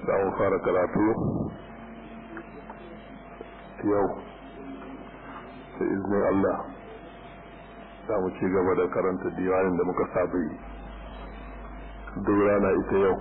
za mu fara karatu yau da izinin Allah za mu ci gaba da karanta diwanin da muka saba yi duk rana ita yau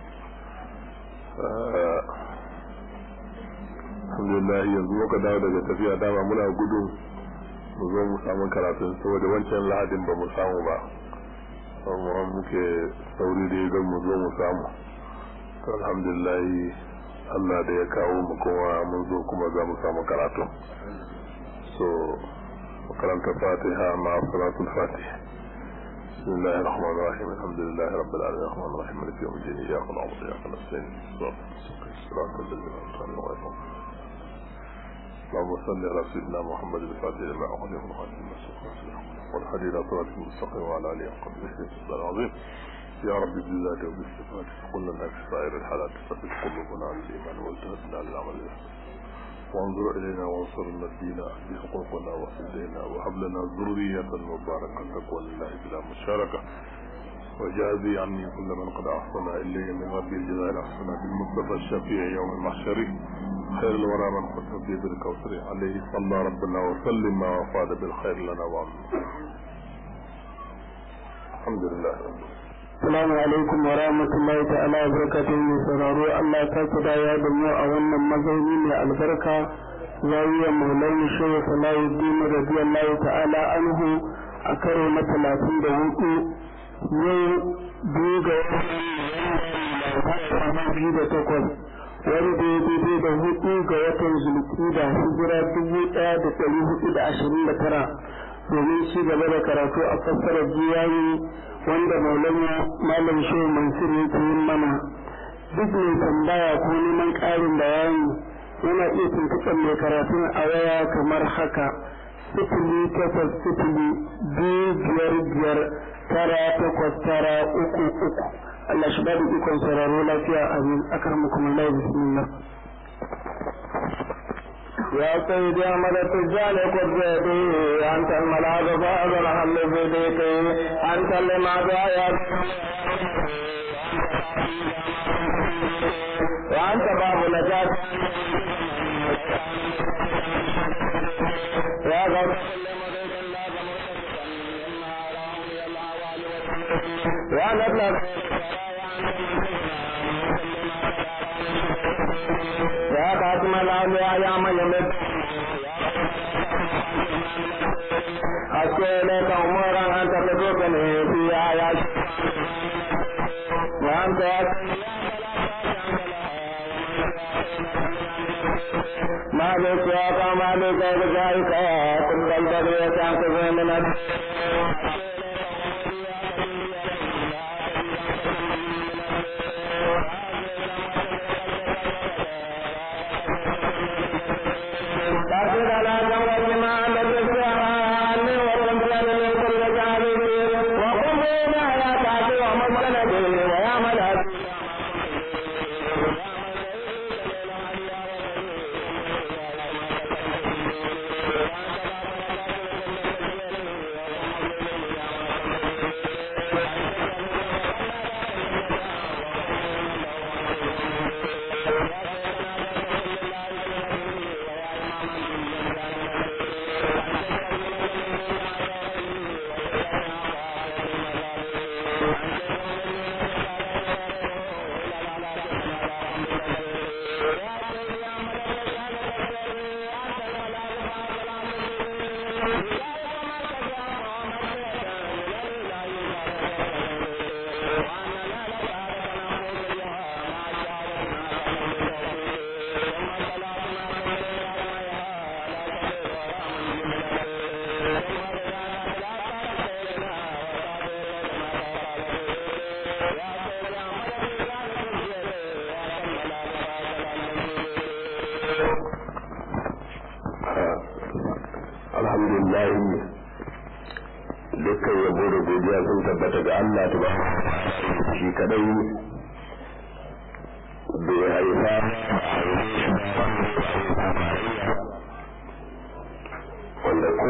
alhamdulillah yanzu muka dawo daga tafiya dama muna gudu mu zo mu samu karatun saboda wancan lahadin ba mu samu ba amma muke sauri da ya mu zo mu samu alhamdulillah Allah da ya kawo mu kuma mun zo kuma za mu samu karatu so makaranta fatiha ma salatul fatiha بسم الله الرحمن الرحيم الحمد لله رب العالمين الرحمن الرحيم مالك يوم الدين اياك نعبد واياك نستعين صراط الذين انعمت عليهم اللهم صل على سيدنا محمد الفاتح لما أغلق الخاتم المسلم والحديث إلى صراط المستقيم وعلى آله وقدره السلام العظيم يا رب بالله وبالصفات كل لنا في سائر الحالات ثبت قلوبنا على الإيمان والتهدنا للعمل وانظر إلينا وانصر الدين بحقوقنا وحدينا وهب لنا ذرية مباركة تقوى لله بلا مشاركة وجازي عني كل من قد أحسن إلي من ربي الجزاء الأحسن بالمصطفى الشفيع يوم المحشر خير الورى من ختم به بالكوثر عليه صلى ربنا وسلم ما وفاد بالخير لنا وعمنا الحمد لله Assalamu alaikum wa rahmatullahi ta'ala wa barakatuhu mai sauraro Allah ta ku dawo da mu a wannan mazauni mai albarka zawiya maulana shehu salahuddin radiyallahu ta'ala anhu a karo na talatin da hudu yau biyu ga watan biyu da takwas wanda ya daidai da hudu ga watan zulkida hijira dubu daya da dari hudu da ashirin da tara domin ci gaba da karatu a fassarar jiyayi wanda maulana malam shehu mansur yake yin mana duk mai tambaya ko neman ƙarin bayani yana iya tuntuɓar mai karatun a waya kamar haka sifili takwas sifili biyu biyar biyar tara takwas tara uku uku Allah shi ba da ikon sauraro lafiya amin akar mu kuma lai bismillah يا سيدي أحمد التجال قدرتي أنت الملاذ فهذا الحل في بيتي أنت لما يا وأنت باب نجاة يا غوث يا نبلغ يا خاتم الأولياء يا من يمد أشكو إليك أمورا أنت تدركني فيها يا وأنت يا مالك يا مالك رجائك كل البدر يسعك من alhamdulillah dukkan yabo da godiya sun tabbata ga Allah ta shi kadai bai haifa wanda ko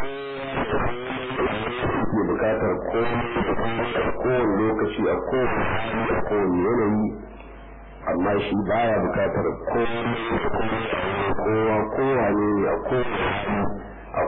ke bukatar ko kowane lokaci a kowane yanayi amma shi baya bukatar kowa kowa ne a kowa a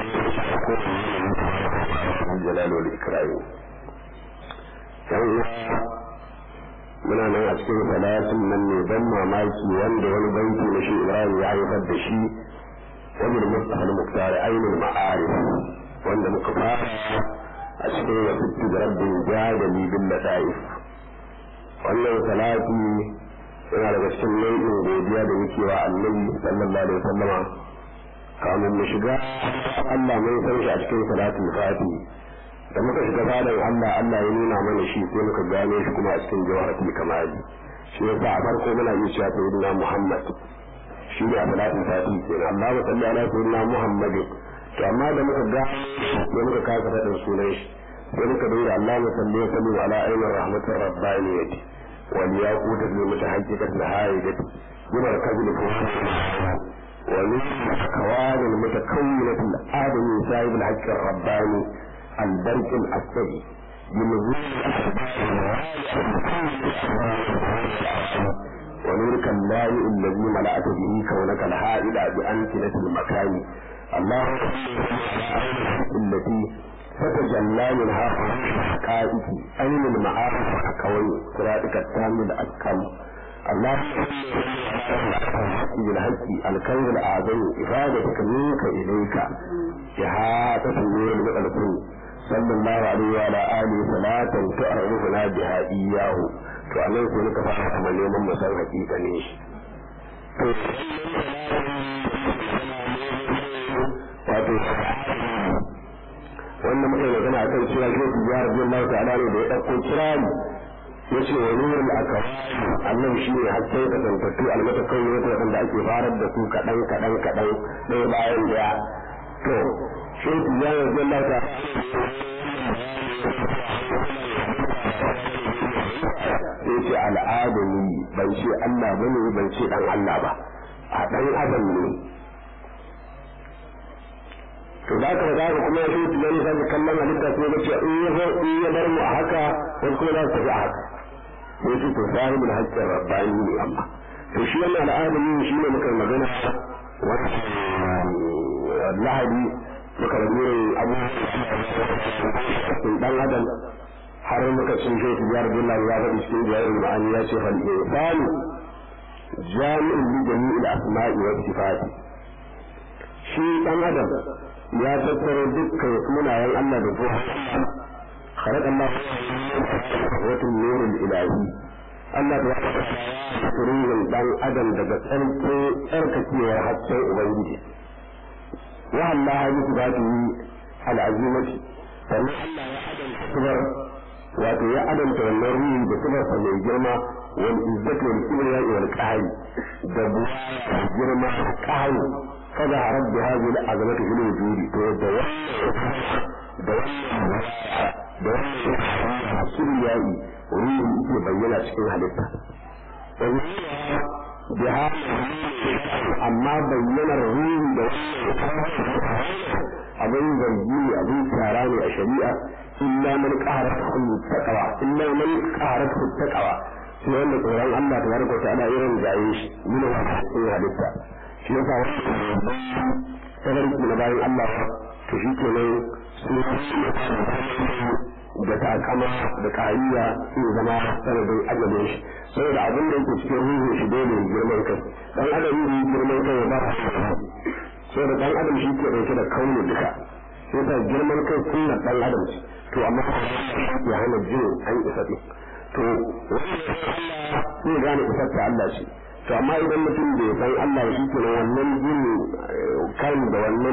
kowa jalal wal ikram yan muna nan a cikin salatin nan ne ban mamaki wanda wani banki na shi Ibrahim ya haifar da shi wajen Mustafa al-Muqtar ainul ma'arif wanda muka fara a cikin wasu da rabbin jadali bil lataif wannan salati yana daga cikin nau'in godiya da muke wa annabi sallallahu alaihi wasallama kamun mu shiga Allah mun san shi a cikin salatul fati da muka shiga fadar Allah Allah ya nuna mana shi sai muka gane shi kuma a cikin jawharatul kamali shi yasa a farko muna iya cewa sayyidina Muhammad shi ne a salatul fati kenan Allah ya salli ala sayyidina Muhammad to amma da muka ga sai muka kasa faɗin sunan shi sai muka dinga Allah ya salli wa sallim ala ainihin rahmatir rabbaniyati wal yaqut bi mutahaqqiqat al-haidati بمركز الفؤاد ومن الأكوان المتكونة الآدمي صاحب الحق الرباني البرك الأسدي بنزول ونورك اللامئ الذي ملأت به كونك الهائل بأمكنة المكان اللهم التي فتجلى منها حقائق أين المعارف الكون صراطك التام الأكمل اللهم بالحق الكون الأعظم إفادتك منك إليك إحاطة النور المقلقون صلى الله عليه وعلى آله صلاة تعرفنا بها إياه فأنا يكون كفاحة من يوم مسار حقيقة نيش wannan muke magana akan cewa shi ku ya rabbi Allah ta'ala ne da ya dauko kirani yace wa nurul akawani Allah shi ne hakkai da tantattu almata kai ne wanda ake farar da su kadan kadan kadan ɗaya bayan daya to shi ku ya rabbi Allah ta'ala yace al'adami ban ce Allah bane ban ce dan Allah ba a dan adam ne to za ka za ka kuma shi tunani sai kallon halitta sai ga cewa in ya zo in ya bar mu a haka wani kuma za su tafi a haka sai shi to sahibul haqqin rabbani ne amma to shi wannan al'adami shi ne muka magana wannan lahadi muka rabu abu dan adam har muka cin shi tiyar billahi ya faɗi cikin jawabin ma'ani ya ce fal insani jami'un li jami'il asma'i wa sifati shi dan adam ya tattaro dukkan sunayen Allah da zuwa خلق الله قوة النور الإلهي Allah ta wata tururin dan adam daga tsarki tsarkakewar hasken Ubangiji. Wa Allah ya su zata yi al'azimati, sannan Allah ya adanta subar wato ya adanta wannan ruhi da subar sa mai girma wal izzatu wal kibriya wal qahri da girma qahri kada rabbi hadhihi al'azamati fil wujudi to da da da wannan kibriyayi ruhi yake bayyana cikin halitta biha amma bayyanar ruhi da abin zargi ne abin tara ne a shari'a illa man qahara kullu taqwa illa man qahara kullu taqwa sai wanda tsoron Allah ta barka ta ana irin gaye shi mun cikin halitta shi yasa wannan na bayan Allah to shi kenan su da takama da kariya su zama sanadin ajalin shi saboda abin da yake cikin ruhun shi dole girman kai dan adam yi girman kai ba saboda dan adam shi ke dauke da kaunin duka sai ta girman kai kunna dan adam ce to amma ya hana jin an isa din to sai gane isar ta Allah ce to amma idan mutum bai san Allah shi ke wannan jin kan da wannan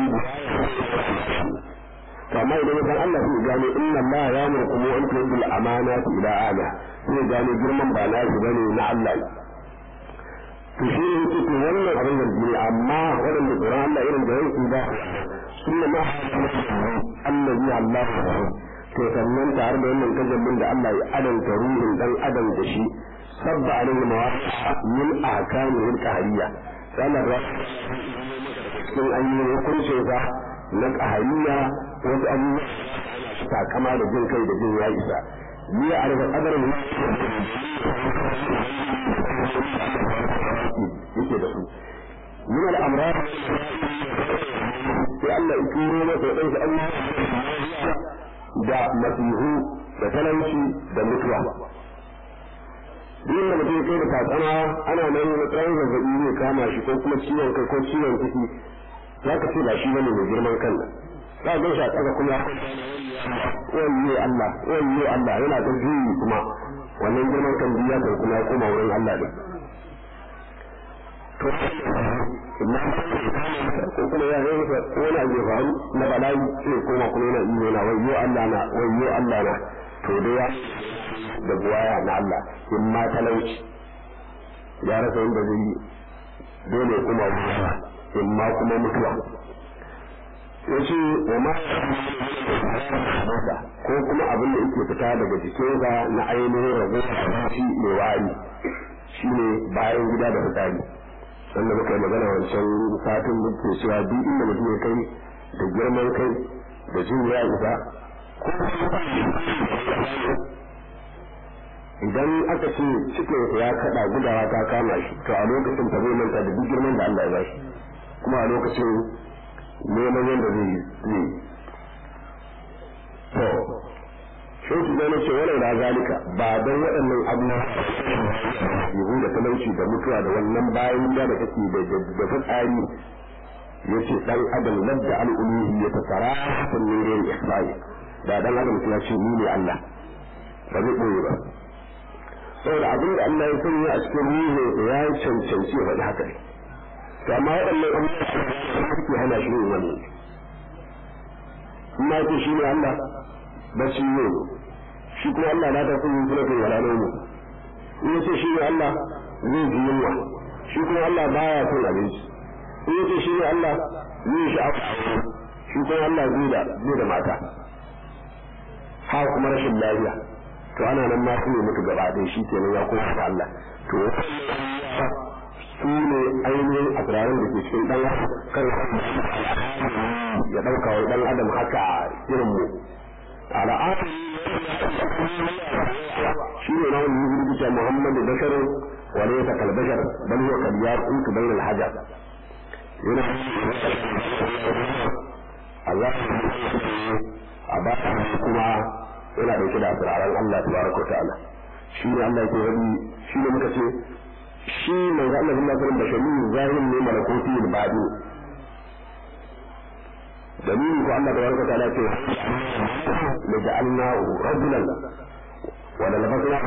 to amma idan san Allah sai gane inna Allah ya murku mu an tu'dil amanati ila ala sai gane girman ba na shi bane na Allah to shi ne yake to wannan abin da ne amma wannan da tsoron Allah irin da yake ba sunna ma allazi Allah to sannan tare da wannan kajabin da Allah ya adanta ruhin dan adam da shi sabba alaihi mawaqa min ahkamihi al-qahriyya sanar da cikin ayyukan hukuncin sa na ƙahariya wasu abubuwa takama da jin kai da jin ya isa ni a daga kadarin yake da su min al'amrar sai Allah ya turo masa ya ɗauki Allah da masihu da talauci da mutuwa duk da mutum kai da katsana ana nan na tsawon zazzabi zai kama shi ko kuma ciwon kai ko ciwon ciki za ka ce ba shi bane mai girman kan nan za ka gaisha tsaka kuma wayyo Allah wayyo Allah yana ta juyi kuma wannan girman kan biya kan kuma ya koma wurin Allah ne to amma ko kuma ya yi ko wani abu ya faru na bala'i sai koma kuma yana iyo na wayyo Allah na wayyo Allah na to dai ya da buwaya na Allah in ma talauci ya rasa yadda zai yi dole kuma buwaya in ma kuma mutuwa ya ce wa ma ko kuma abin da yake fita daga jikinsa na ainihin rago shi mai wari shi ne bayan gida da fitsari wanda muka yi magana wancan satin muke cewa duk inda mutum ya kai da girman kai da jin ya isa idan aka ce cikin ya kada gudawa ta kama shi to a lokacin ta zai manta da duk girman da Allah ya ba shi kuma a lokacin neman yadda zai yi to shi su zama ce wani da zalika ba don waɗannan abubuwa yiwu da talauci da mutuwa da wannan bayan gida da kake da da fitsari ya ce ɗan adam ladda al'uluhi ya tasara hakan nurin ihsani da dan adam ya ce ni ne Allah ba zai ɓoye ba saboda abin da Allah ya sanya a cikin ruhu ya cancanci ya faɗi haka ne to amma waɗannan abubuwa suke hana shi yin wannan in ma ce shi ne Allah bacci ne shi kuma Allah na ta kuma suna kai wala ne in ya ce shi ne Allah zai ji yunwa shi kuma Allah baya son abinci in ya ce shi ne Allah zai shi abu shi kuma Allah zai da zai da mata ha kuma rashin lafiya to ana nan ma su ne mutu gaba ɗaya shi kenan ya koma ga Allah to su ne ainihin asirarin da ke cikin ɗan kan ya ɗauka wa ɗan adam haka irin mu al'adar shi ne na wani rubuta muhammadu basharun wale ta kalbashar bal huwa kad yaqutu bayna al-hajar yana Allah a ba kuma yana dauke da asiraran Allah tabaraka wa ta'ala shi ne Allah ke wani shi ne muka ce shi mai ga Allah sallallahu alaihi wasallam bashari zahirin ne malakoti da badi dalili ko Allah tabaraka wa ta'ala ce la ja'alnahu rajulan wa la labasna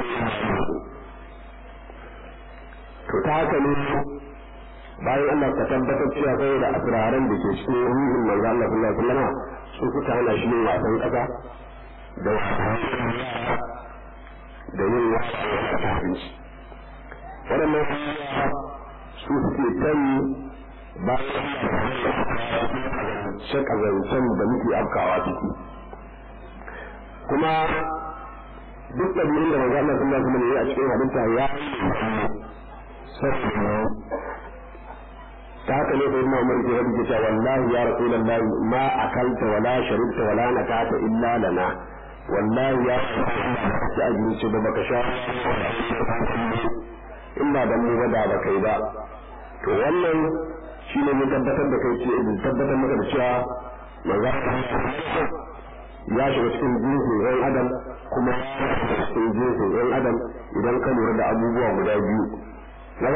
to ta haka ne bayan Allah ka tabbatar cewa sai da asiraran da ke cikin ruhin manzo Allah sallallahu alaihi wasallam su suka hana shi yin wasan kasa da da yin wasan abinci waɗannan su suke tani ba shaka zancen da muke afkawa ciki kuma duk ɗabi'un da manzo Allah sallallahu alaihi wasallam ya a cikin halitta ya ta haka ne sai Umar ke rabu cewa wallahi ya Rasulullah ma akalta wala sharibta wala nakata illa lana wallahi ya ci abinci da baka sha in ba dan mu ba da baka yi ba to wannan shi ne mun tabbatar da kai ce tabbatar maka da cewa manzo ya shiga cikin jinsin ɗan adam kuma cikin jinsin ɗan adam idan ka lura da abubuwa guda biyu na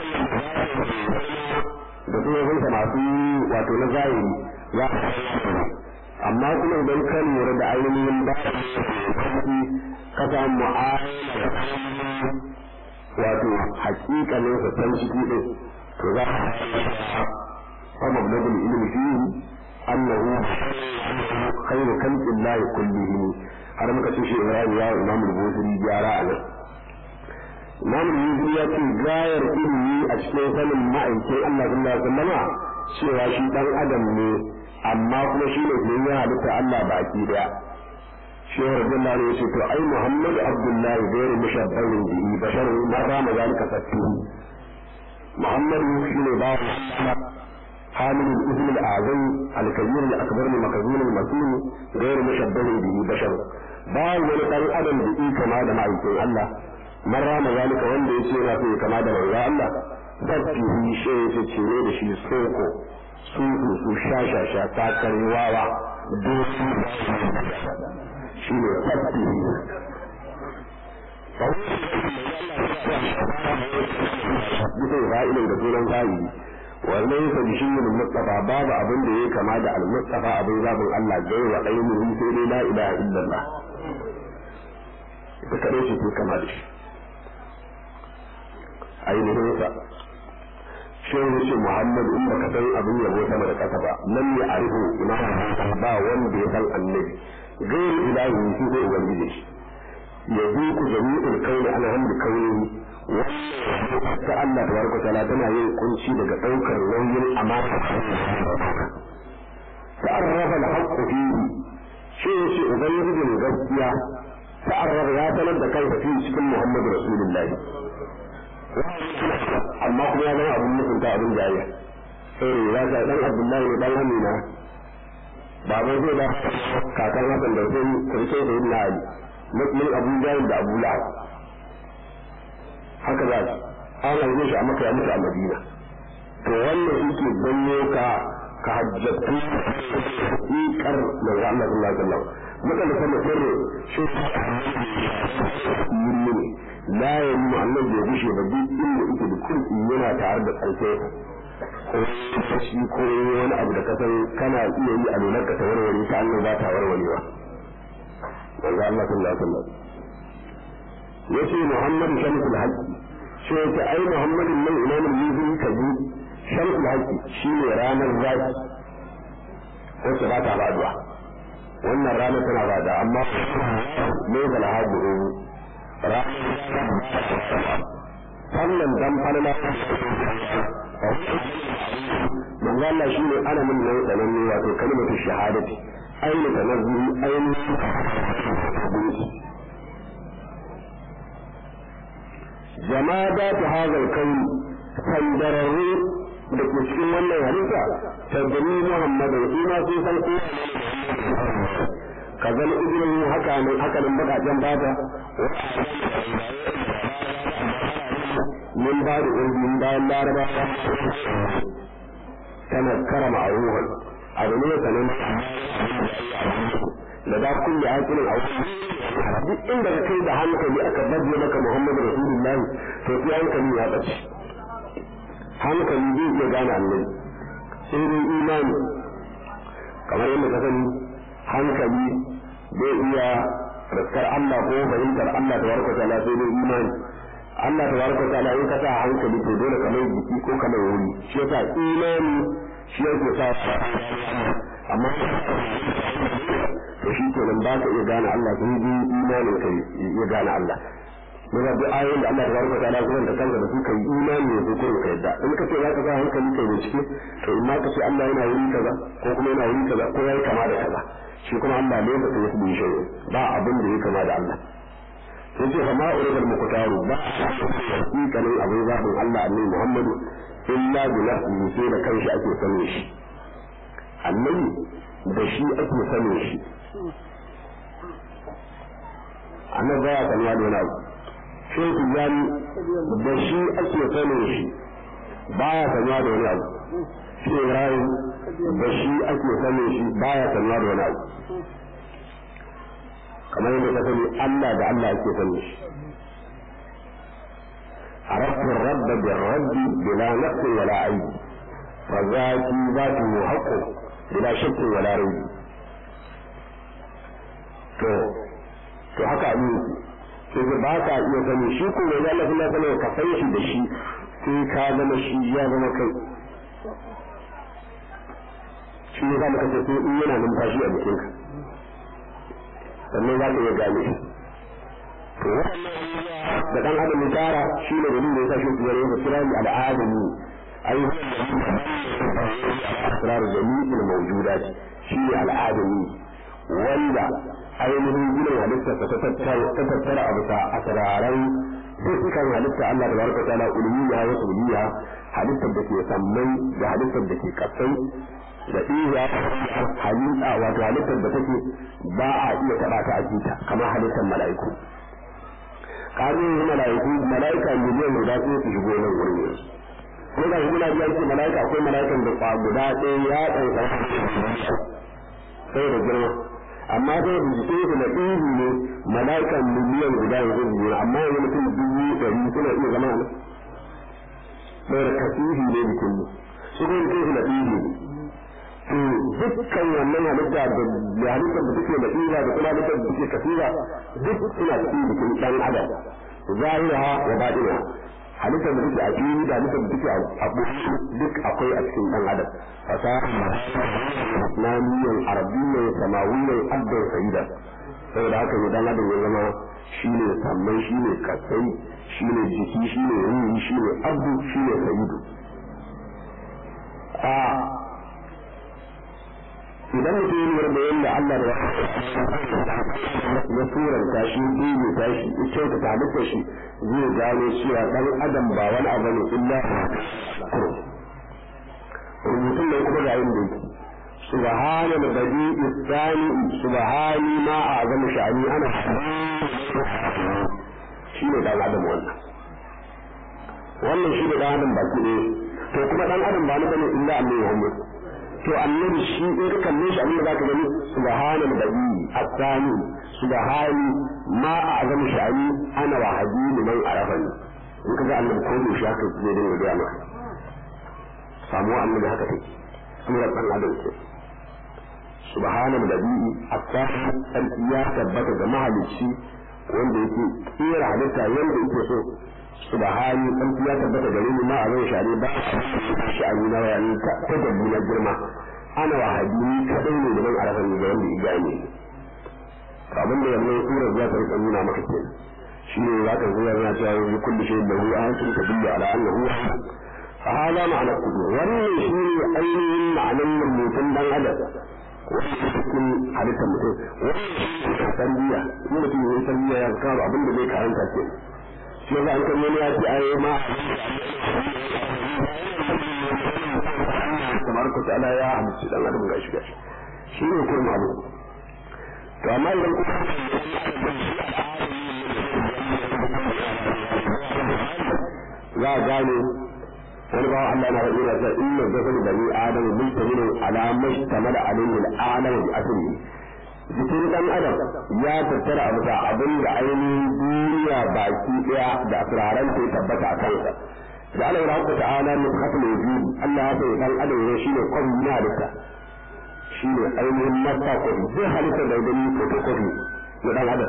da kuma zinsa masu wato na zahiri ya amma kuma idan ka lura da ainihin ba ka samu mu'amala wato hakikalin sa san ciki din to za ka fa mablagul ilmi fihi annahu khairu khalqillahi kullihim har muka ce shi Ibrahim ya Imam al-Bukhari gyara a nan Imam al ya ce gayar ilimi a cikin sanin ma'aikin Allah sallallahu alaihi wasallam cewa shi dan adam ne amma kuma shi ne ya halitta Allah baki daya shehu radiyallahu anhu yace to ai Muhammad Abdullahi gairu mushabbahin bihi bashar ma rama zalika fattu Muhammad shi ne ba حامل الاسم الاعظم الكبير الاكبر المكذوب المسؤول غير مشبه به بشر ba wani dan adam da yi kama da ma'aikin Allah man rama zalika wanda ya ce yana so ya kama da manzo Allah sabbihi shi ya ce ne da shi soko su su sha sha sha ta karwawa dosu shi ne sabbihi bisa fa'ilin da sunan fa'ili wannan yasa da shi ne mustafa babu abin da ya kama da al-mustafa abin zabin Allah gai wa ainihi sai dai la ilaha illallah ita kadai ce ke kama da shi ainihin sa shi ne ce Muhammad in baka san abin yabo sama da kasa ba nan ya arihu imam ba wanda ya san annabi gairu ilahi shi ne ubangiji shi يذوق جميع الكون على هم كونه ta Allah tabaraka ta'ala tana yin kunci daga daukar nauyin amana ta'arrafa al-haqqu fihi shi yace ubangijin gaskiya ta'arrafa ya sanar da kansa fi cikin Muhammadu Rasulullahi amma kuma ya zama abin mutunta abin jayya sai ya ga dan Abdullahi ne dan Amina baban zai da kakan Hassan da sai karshe da Ibn Ali mutumin abu jahil da abu lahab haka za su an haife shi a maka ya mutu a madina to wannan yake ganyo ka ka hajjatu ikar da ga Allah sallallahu alaihi wasallam mutane sama sirri shi yimmi ne la ya yi mu Allah bai gushe ba duk inda yake da kurki yana tare da ƙarfe ko shi ko wani abu da kasan kana iya yi a lunar ka ta warware ta Allah ba ta warwarewa manzo Allah sallallahu alaihi wasallam yace Muhammad shamsul haqq shi yace ai Muhammad nan imamul mizin kaji shamsul haqq shine ranar zaki wacce ba ta baduwa wannan ranar tana bada amma ne da lahabu sannan dan falala manzo Allah shine ana min nan sanan ne wato kalmatu shahadati aina tanazzuhi aina جمادات هذا الكون سندرروا da ke cikin wannan halitta tabbani Muhammadu shi ma sun san ko ka zama ibnin haka ne haka nan bakajen bata min ba da ɗin bayan laraba tana karama a ruhun abu ne sanin da da kun da hakinin a duk inda ka kai da hankali aka baje maka Muhammadu Rasulullahi to sai hankali ya bace hankali zai iya gane annabi sai dai imani kamar yadda ka sani hankali zai iya raskar Allah ko fahimtar Allah ta warka ta'ala sai dai imani Allah ta warka ta'ala in ka sa hankali to dole kamar jiki ko kamar wuri shi yasa imani shi yake sa amma to shi ke nan ba ka iya gane Allah sun ji imanin ka iya gane Allah Muna duk ayoyin da Allah ta baraka ta lafiya da kanka da su kai imani ne ko ka yadda in ka ce za ka sa hankali kai bincike to in ma ka ce Allah yana wuri kaza ko kuma yana wuri kaza ko yayi kama da kaza shi kuma Allah ne ba ya yi shi ba abin da ya kama da Allah sai ce fama uribal muqtaru ba hakikanin abin zafin Allah annabi Muhammadu illa bi nafsihi sai da kanshi ake sanin shi annabi da shi ake sanin shi annabi baya kalma da wani abu sai ku gani da shi ake sanin shi baya kalma da wani abu sai rayu da shi ake sanin shi baya kalma da wani abu kamar yadda ka sani Allah da Allah ake sanin shi عرفت الرب بالرب بلا نقص ولا عيب فذاتي ذاته حق بلا شك ولا ريب to to haka abin sai ga ba ka iya sani shi ko da Allah kuma kana ka san shi da shi sai ka zama shi ya zama kai shi ne za mu kace sai in yana numfashi a jikinka sannan za ka iya gane shi to da dan adam ya tara shi ne dalilin da yasa shi ya yi kira ni al'adami ai asrar jami'il mawjudat shi ne al'adami wanda ainihin ginin halitta ta tattara a bisa asiraran dukkan halitta Allah da barka ta'ala ulumiyya wa suliyya halittar da ke sammai da halittar da ke kasai da iya halitta wato halittar da take ba a iya taɓa ta a kamar halittar mala'iku kafin yi mala'iku mala'ika miliyan guda sai su shigo nan wurin yanzu ko da shi muna biyan mala'ika akwai mala'ikan da kwa guda ɗaya ya ɗauka sai da girma amma sai da jikin su na ihu ne mala'ikan miliyan guda yanzu biyu amma yanzu mutum dubu ɗari suna iya zama nan sai da kasihi ne bikin mu su kuma jikin su na ihu to dukkan wannan halitta da halittar da take da ila da kuma halittar da take kasira duk suna cikin jikin dan adam zahira wa batina halittar da take a fili da halittar da take a duk akwai a cikin dan adam fasaha islamiyyan arabiyyan samawiyyan abdan sayida saboda haka ne dan adam ya zama shine sammai shine kasai shine jiki shine ruhi shine abdu shine sayidu a idan mutum ya lura da yadda Allah da ya turanta shi ɗebe ta shi ya kyautata halittar shi zai gano cewa ɗan adam ba wani abu ne illa rubutun da kuma ga yin da yake سبحان البديع الثاني سبحان ما أعظم شأني أنا شيء ده adam wannan wannan shi da adam baki ne to kuma dan adam ba ni bane illa Allah Muhammad to annabi shi in ka kalle shi abin da zaka gani subhanal badi asani subhani ma a'zam sha'ani ana wa hadini man arafani in ka ga annabi ko da shi haka zai dinga ga maka samu annabi haka take surar dan adam ce subhanal badi asani ya tabbata da mahalicci wanda yake tsira halitta yanda yake so subhani an ya tabbata gare ni ma a zai share ba shi a nuna wa yani ta dabbi na girma ana wa hadini kadai ne da ban arafan da wanda ya gane abin da wannan surar za ta rika nuna maka kenan shi ne za ka zuwa yana cewa yanzu kullu shay da hu ayatun tadullu ala annahu fa hada ma'ana kudu wannan shi ne ainihin ma'anar mutum dan adam wani cikin halittar mutum wani tarbiyya in mutum ya yi tarbiyya ya kawo abin da zai karanta kenan shi yasa an kan wani ya ce ai ma kamar ku ta'ala ya hamsu dan adam gashi gashi shi ne kuma abu to amma idan ku za a gane wani bawa Allah na faɗi na sa inna zakar bani adamu mulkaminu ala mashtamala alayhi al-alam bi asli jikin dan adam ya tattara abu da abin da ainihin duniya baki daya da asiraran ta tabbata a kansa da Allah ya rahmata ta'ala min khatul wujud Allah ya sai dan adam ne shine kwan na halitta shine ainihin masa ko zai halitta da gani photocopy na dan adam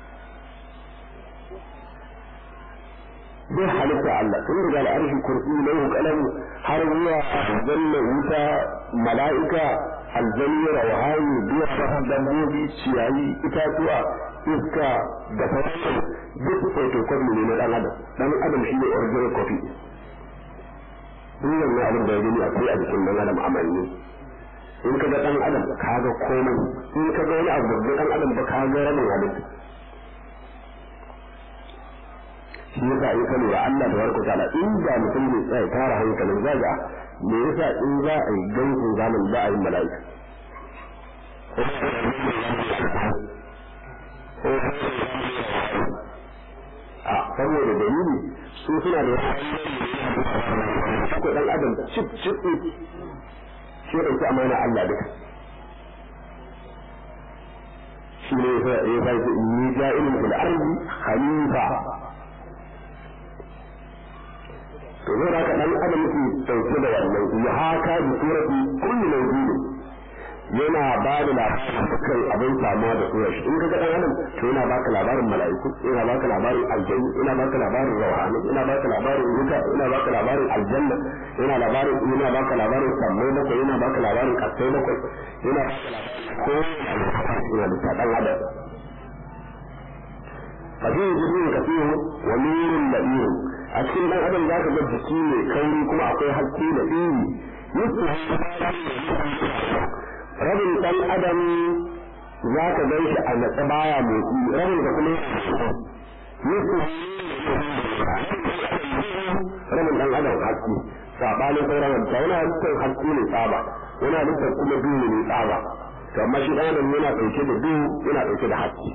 zai halitta Allah tun daga al'arshi kursi lahu kalam har zuwa janna wuta mala'ika aljanni rawhani duwa dabbobi ciyayi itatuwa iska da sauran duk photocopy ne na dan adam dan adam shi ne original copy duk wannan abin da ya gani akwai a jikin dan adam amanni in ka ga dan adam ka ga komai in ka ga wani abu da dan adam ba ka ga ramin halitta shi yasa in ka lura Allah da warka ta'ala in da mutum ne tsaya tara hankalin zaga me yasa in za a yi gaisun zaman za a yi mala'ika a saboda dalili su suna da ko dan adam cip cip shi ɗauki amana Allah duka shi ne ya fa ni ja'ilun fil ardi khalifa to zai da dan adam yake dauke da wannan ya haka bi surati kullu mawjud yana ba da labarin dukkan abin samuwa da surar shi in ka ga dan adam to yana baka labarin mala'iku yana baka labarin aljanna yana baka labarin rawhani yana baka labarin wuta yana baka labarin aljanna yana labarin yana baka labarin sammai bakwai yana baka labarin kasai bakwai yana baka labarin ko yana da dan adam ففيه جبين كثير ونور لئيم a cikin dan adam za ka ga jiki mai kauri kuma akwai haske da iri rabin dan adam za ka gan shi a natsa baya motsi rabin ka kuma yusuf ramin dan adam haske sabanin sauran halitta wani halittar haske ne tsaba wani halittar kuma duhu ne tsaba to amma shi dan adam yana dauke da duhu yana dauke da haske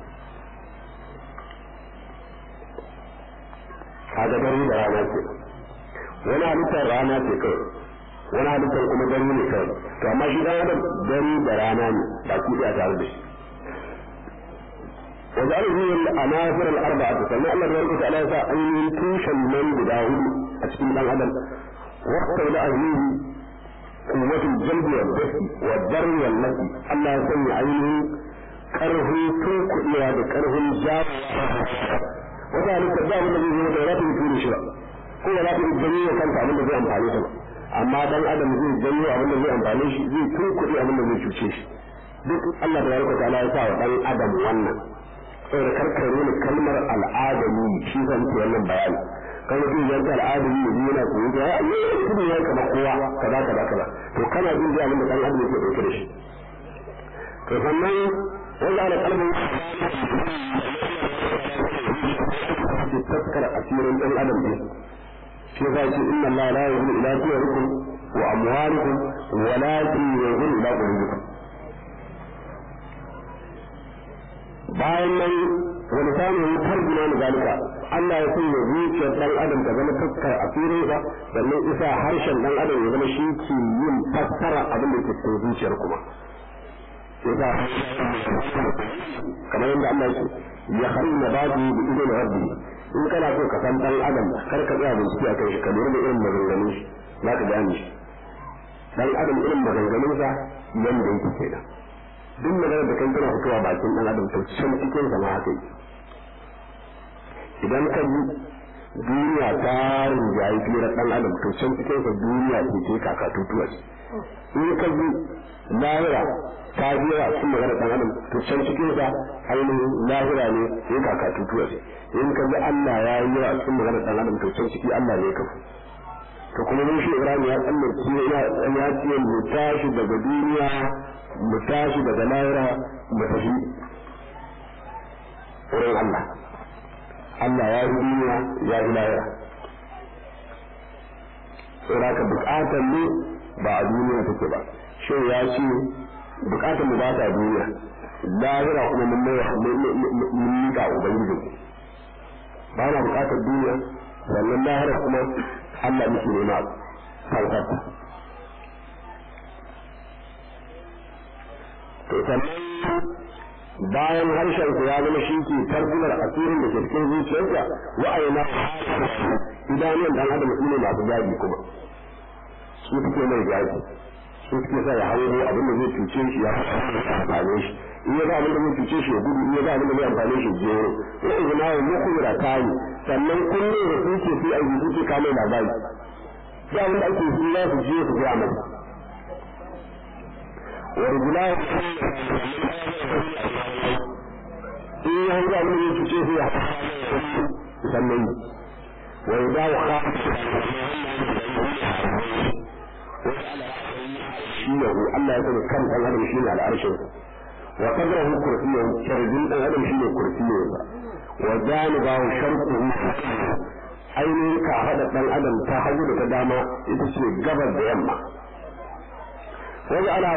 kaga dare da rana ce wani halittar rana ce kai wani halittar kuma dare ne kai to amma shi dan adam dare da rana ne ba ku da tare da shi وجعله الأنافر الأربعة فما الله تبارك وتعالى أن توشا من بداود أسكن من الأدب وقت لأهله قوة الجلب والدفء والضر والنفي الله يسمي عينه كره توك إلى كره الجار وذلك الجار الذي هو دورات في شيء هو لا في الدنيا كان تعمل به أمثالي سبا أما دان أدم زي الدنيا أبن زي أمثالي شيء زي توك إلى أبن زي شوشيش duk Allah tabaraka wa ta'ala ya sa wa dan adam wannan saboda karkar nuna kalmar al'adami shi zan ce wannan bayani kan mutum yanzu al'adami ne biyu yana koyi da ya yi mutum ya kama kowa kaza kaza kaza to kana jin da abin da dan adam yake dauke da shi to sannan wanda ana kalmar ke taskar asirin dan adam ne shi zai ce inna Allah la yuhibbu ila suwarikum wa amwalikum walakin yuhibbu ila qulubikum bayan nan wani samun tarjuna na zalika Allah ya sanya zuciyar dan adam ta zama taskar asirin sa sannan isa harshen dan adam ya zama shi ke yin fassara abin da ke cikin zuciyar kuma yasa kamar yadda Allah ya ce ya harin na baji da idon rabbi in kana so ka san dan adam kar ka tsaya bincike a kan shi ka lura da irin maganganun shi za ka gane shi dan adam irin maganganun sa yanda yake kenan duk maganar da kan tana fitowa bakin dan adam to can cikin sa ma haka yi idan ka ji duniya ta rinjaye fiye dan adam to can cikin sa duniya ce ce kaka tutuwa ce in ka ji lahira ta jira cikin maganar dan adam to can cikin sa ainihin lahira ne sai kaka tutuwa ce in ka ji Allah ya yi yawa cikin maganar dan adam to can ciki Allah ne ka to kuma mun shi Ibrahim ya tsallace ya ce mu tashi daga duniya mu tashi daga lahira mu tafi wurin Allah Allah ya yi duniya ya yi lahira saboda ka bukatar ne ba a duniya take ba shi ya ce bukatar mu ba ta duniya lahira kuma mun mun miƙa ubangiji ba na bukatar duniya sannan lahira kuma Allah muke nema kankarta to sannan bayan harshen ku ya zama shi ke tarbular asirin da ke cikin zuciyarsa wa'ayina idanun dan adam su ne masu gaji kuma su suke mai gaji su suke sa ya hango abin da zai cuce shi ya amfane shi in ya ga abin da zai cuce shi ya gudu in ya ga abin da zai amfane shi jero ya izina wa muku da kayi sannan kullum da su ke fi aiki su ke kame labari da abin da ake su za su je su gaya masa ورجلاه in ya hanzu abin da ya cuce su ya sannan wa ya dawo kafin shi ne Allah ya sani kan ɗan adam shi ne al'arshin wa kadrahu kursiyyun sharjin ɗan adam shi ne kursiyyun wa janibahu sharquhu ainihin ka haɗa ɗan adam ta hagu da ta dama ita ce gabar da yamma وجعل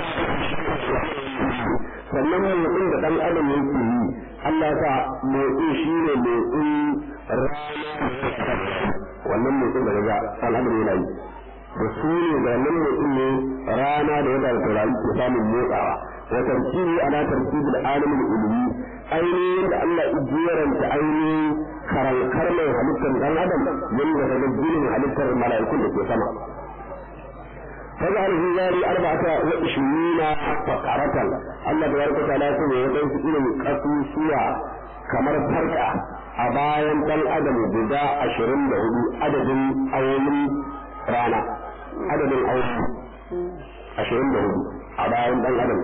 sannan motsin da ɗan adam yake yi Allah ta motsi shi ne motsin rana wannan motsin da daga ɗan adam yana yi da su ne da wannan motsin ne rana da wata da taurari ke samun motsawa wa tarkibi ala tarkibil alamin ilmi ainihin da Allah ijiyaranta ainihin karankar mai halittar ɗan adam yadda daga ginin halittar mala'ikun da ke sama فجعل في ذلك أربعة وعشرين فقرة الله تبارك وتعالى يقول ويقول إلى قصوصية كما فرقة أبايا تل أدم بدا عشرين له عدد أول رانا عدد أول عشرين له أبايا تل أدم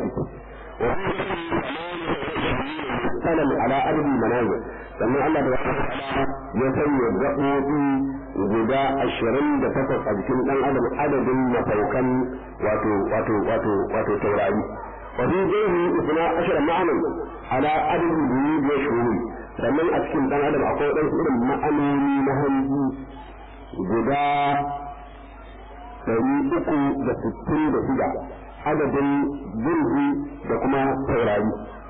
سلم على عدد المنازل sannan Allah da ya sanya gaɓoɓi guda ashirin da takwas a jikin ɗan adam adadin mafaukan wato wato wato wato taurari wa fi jini isna ashara ma'anan ala adadin duni da shuru sannan a cikin dan adam akwai waɗansu irin ma'anoni na hanji guda ɗari uku da sittin da shida adadin jirgi da kuma taurari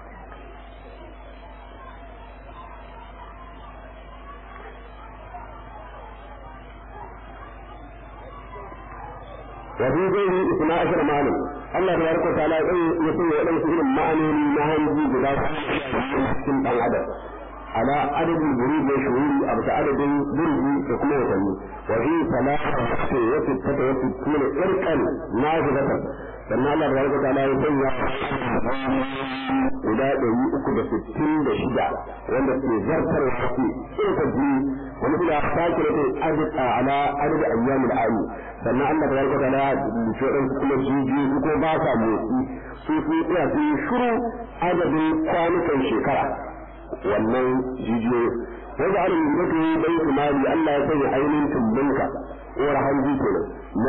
وفي غيره اثنا عشر معنى الله تبارك وتعالى يقول ولم يكن معنى نهي بذات cikin ɗan adam على عدد البرود والشهور أو عدد برد وكما يسمي وفي ثلاثة وستة وستون إركا نازلة sannan Allah da barka ta'ala ya sanya guda ɗari uku da sittin da shida wanda ke zartar wasu in ka ji wani ila sake da kai azika ala adad ayyamil ayi sannan Allah da barka ta'ala ya ce dan kuma jiji ko ba sa motsi su su tsaya su shiru adadin kwanukan shekara wannan jijiyoyi wanda ana yi mutu bai kumari Allah ya sanya ainihin tumbinka uwar hanji kenan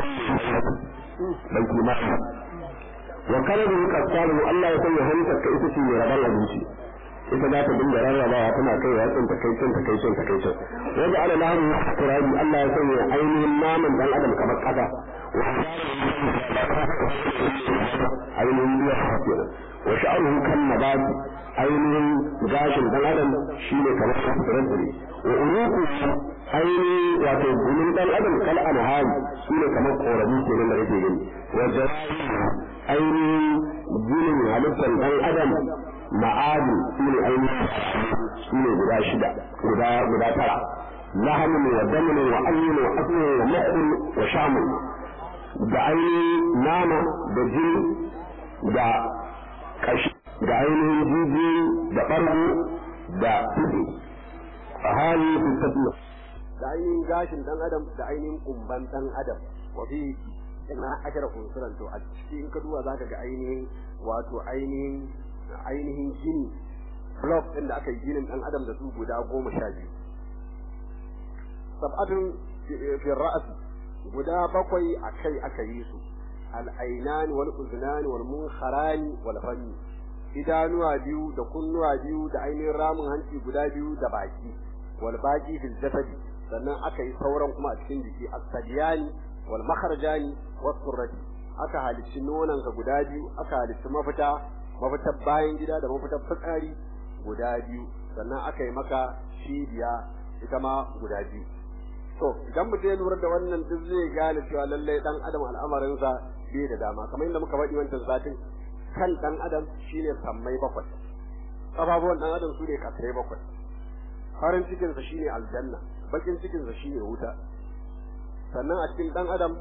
bai kumari wa kana da yuka samu Allah ya sanya hantar ka ita ce mai rabar abinci ita za ta dinga rarrabawa tana kai wa tsin ta kai tsin ta kai tsin ta kai tsin wanda ana lahu turabi Allah ya sanya ainihin naman dan adam kamar kasa ainihin biya kenan wa sha'ruhu kan nabati ainihin gashin dan adam shine kamar tsirin tsiri wa uruku ainihin wato gumin dan adam kal anhari shine kamar korabi kenan da kake gani wa ainihin ginin halittar dan adam ma'adi shine ainihin shine guda shida guda guda tara lahamun wa damin wa ayyin wa asmin wa mu'min wa shamun da ainihin nama da jini da kashi da ainihin jijiyoyi da ɓargo da tudu a hali su tafiya da ainihin gashin dan adam da ainihin kumban dan adam wa fi ina ashara unsuran to a cikin ka duba zaka ga ainihin wato ainihin ainihin gini block din da aka yi ginin dan adam da su guda goma sha biyu sab'atun fi ra'as guda bakwai a kai aka yi su al-ainan wal uznan wal munkharani wal fami idanuwa biyu da kunnuwa biyu da ainihin ramin hanci guda biyu da baki wal baqi fil jasadi sannan aka yi sauran kuma a cikin jiki as-sadiyani wal makharjani was surrati aka halicci nonan ka guda biyu aka halicci mafita mafitar bayan gida da mafitar fitsari guda biyu sannan aka yi maka cibiya ita ma guda biyu to idan mutum ya lura da wannan duk zai gane cewa lallai dan adam al'amarinsa bai da dama kamar yadda muka faɗi wancan satin kan dan adam shine sammai bakwai kafafuwan dan adam su ne kasai bakwai farin cikinsa shine aljanna bakin cikinsa shine wuta sannan a cikin dan adam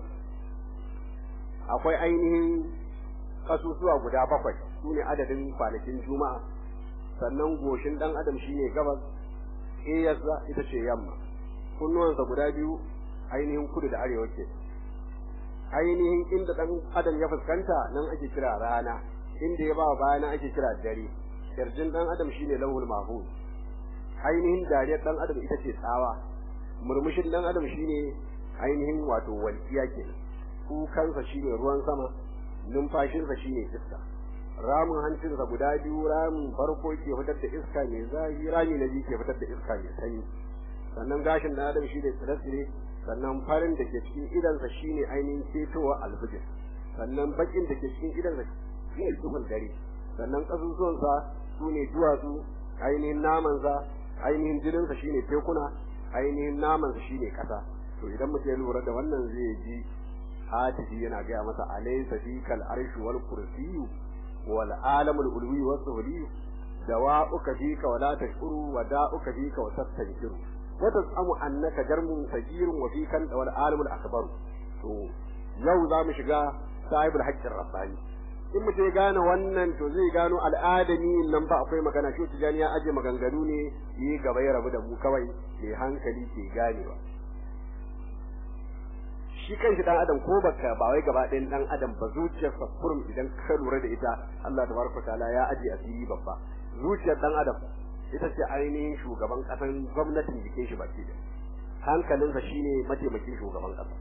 akwai ainihin kasusuwa guda bakwai su ne adadin kwanakin juma'a sannan goshin dan adam shine gabas iyarsa ita ce yamma kunnuwansa guda biyu ainihin kudu da arewa ke ainihin inda dan adam ya fuskanta nan ake kira rana inda ya ba bayana ake kira dare kirjin dan adam shine lawul mahfuz ainihin dariyar dan adam ita ce tsawa murmushin dan adam shine ainihin wato walkiya ke kukansa shine ruwan sama numfashinsa shine iska ramin hancinsa guda biyu ramin farko ke fitar da iska mai zafi rami na biyu ke fitar da iska mai sanyi sannan gashin dan adam shine tsire-tsire sannan farin da ke cikin idansa shine ainihin ketowa alfijir sannan bakin da ke cikin idansa shine duhun dare sannan kasusuwansa su ne duwatsu ainihin namansa ainihin jininsa shine tekuna ainihin namansa shine kasa to idan mutum ya lura da wannan zai ji hatifi yana gaya masa alaysa fikal arshu wal kursiyyu wal alamul ulwi was suhli dawa'uka fika wala tashkuru wa da'uka fika wa tastankiru wa tasamu annaka jarmun sajirun wa fikan wal alamul akbar to yau za mu shiga sahibul haqqir rabbani in mutum ya gane wannan to zai gano al'adami nan ba akwai magana shi tijani ya aje maganganu ne yi gaba ya rabu da mu kawai mai hankali ke ganewa shi kanshi dan adam ko baka ba wai gaba ɗayan dan adam ba zuciyarsa kurum idan ka lura da ita Allah tabaraka taala ya aje asiri babba zuciyar dan adam ita ce ainihin shugaban kasan gwamnatin jikin shi baki da hankalinsa shine mataimakin shugaban kasa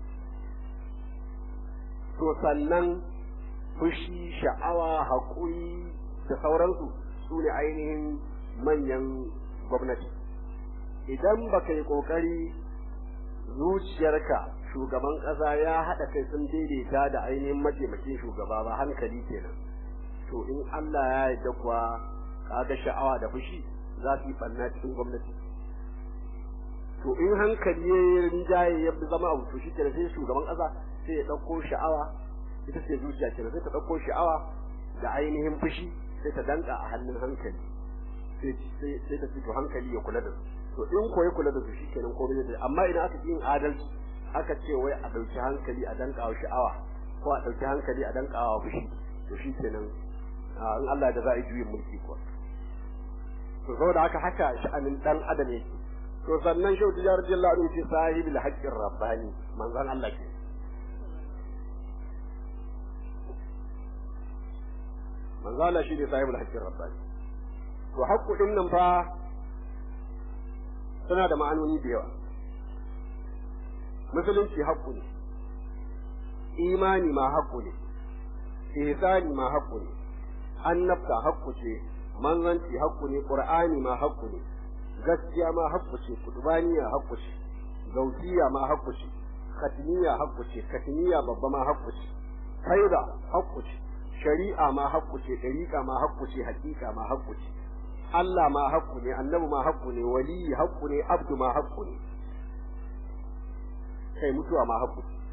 to sannan fushi sha'awa haƙuri da sauransu su ne ainihin manyan gwamnati idan baka yi kokari zuciyarka shugaban ƙasa ya haɗa kai sun daidaita da ainihin mataimakin shugaba ba hankali kenan to in Allah ya yarda kuwa kaga sha'awa da fushi za su yi ɓanna cikin gwamnati to in hankali ya rinjaye ya zama abu to shi kenan sai shugaban ƙasa sai ya ɗauko sha'awa ita ce zuciya kenan sai ta ɗauko sha'awa da ainihin fushi sai ta danka a hannun hankali sai ta fito hankali ya kula da su to in ko ya kula da su shi kenan komai zai amma idan aka yin adalci aka ce wai a ɗauki hankali a danka wa sha'awa ko a ɗauki hankali a danka wa fushi to shi kenan in Allah da za a yi juyin mulki kuwa to saboda haka haka sha'anin dan adam yake to sannan shau tijar jalla din ce sahibul haqqir rabbani manzon Allah ke manzon Allah shi ne sahibul haqqir rabbani to haqqu din nan fa suna da ma'anoni da yawa musulunci haqqu ne imani ma haqqu ne ihsani ma haqqu ne annabta haqqu ce manzanci haqqu ne qur'ani ma haqqu ne gaskiya ma haqqu ce kudubaniya haqqu ce gautiya ma haqqu ce katiniya haqqu ce katiniya babba ma haqqu ce faida haqqu ce shari'a ma haqqu ce dariqa ma haqqu ce haqiqa ma haqqu ce Allah ma haqqu ne annabi ma haqqu ne wali haqqu ne abdu ma haqqu ne kai mutuwa ma haqqu ce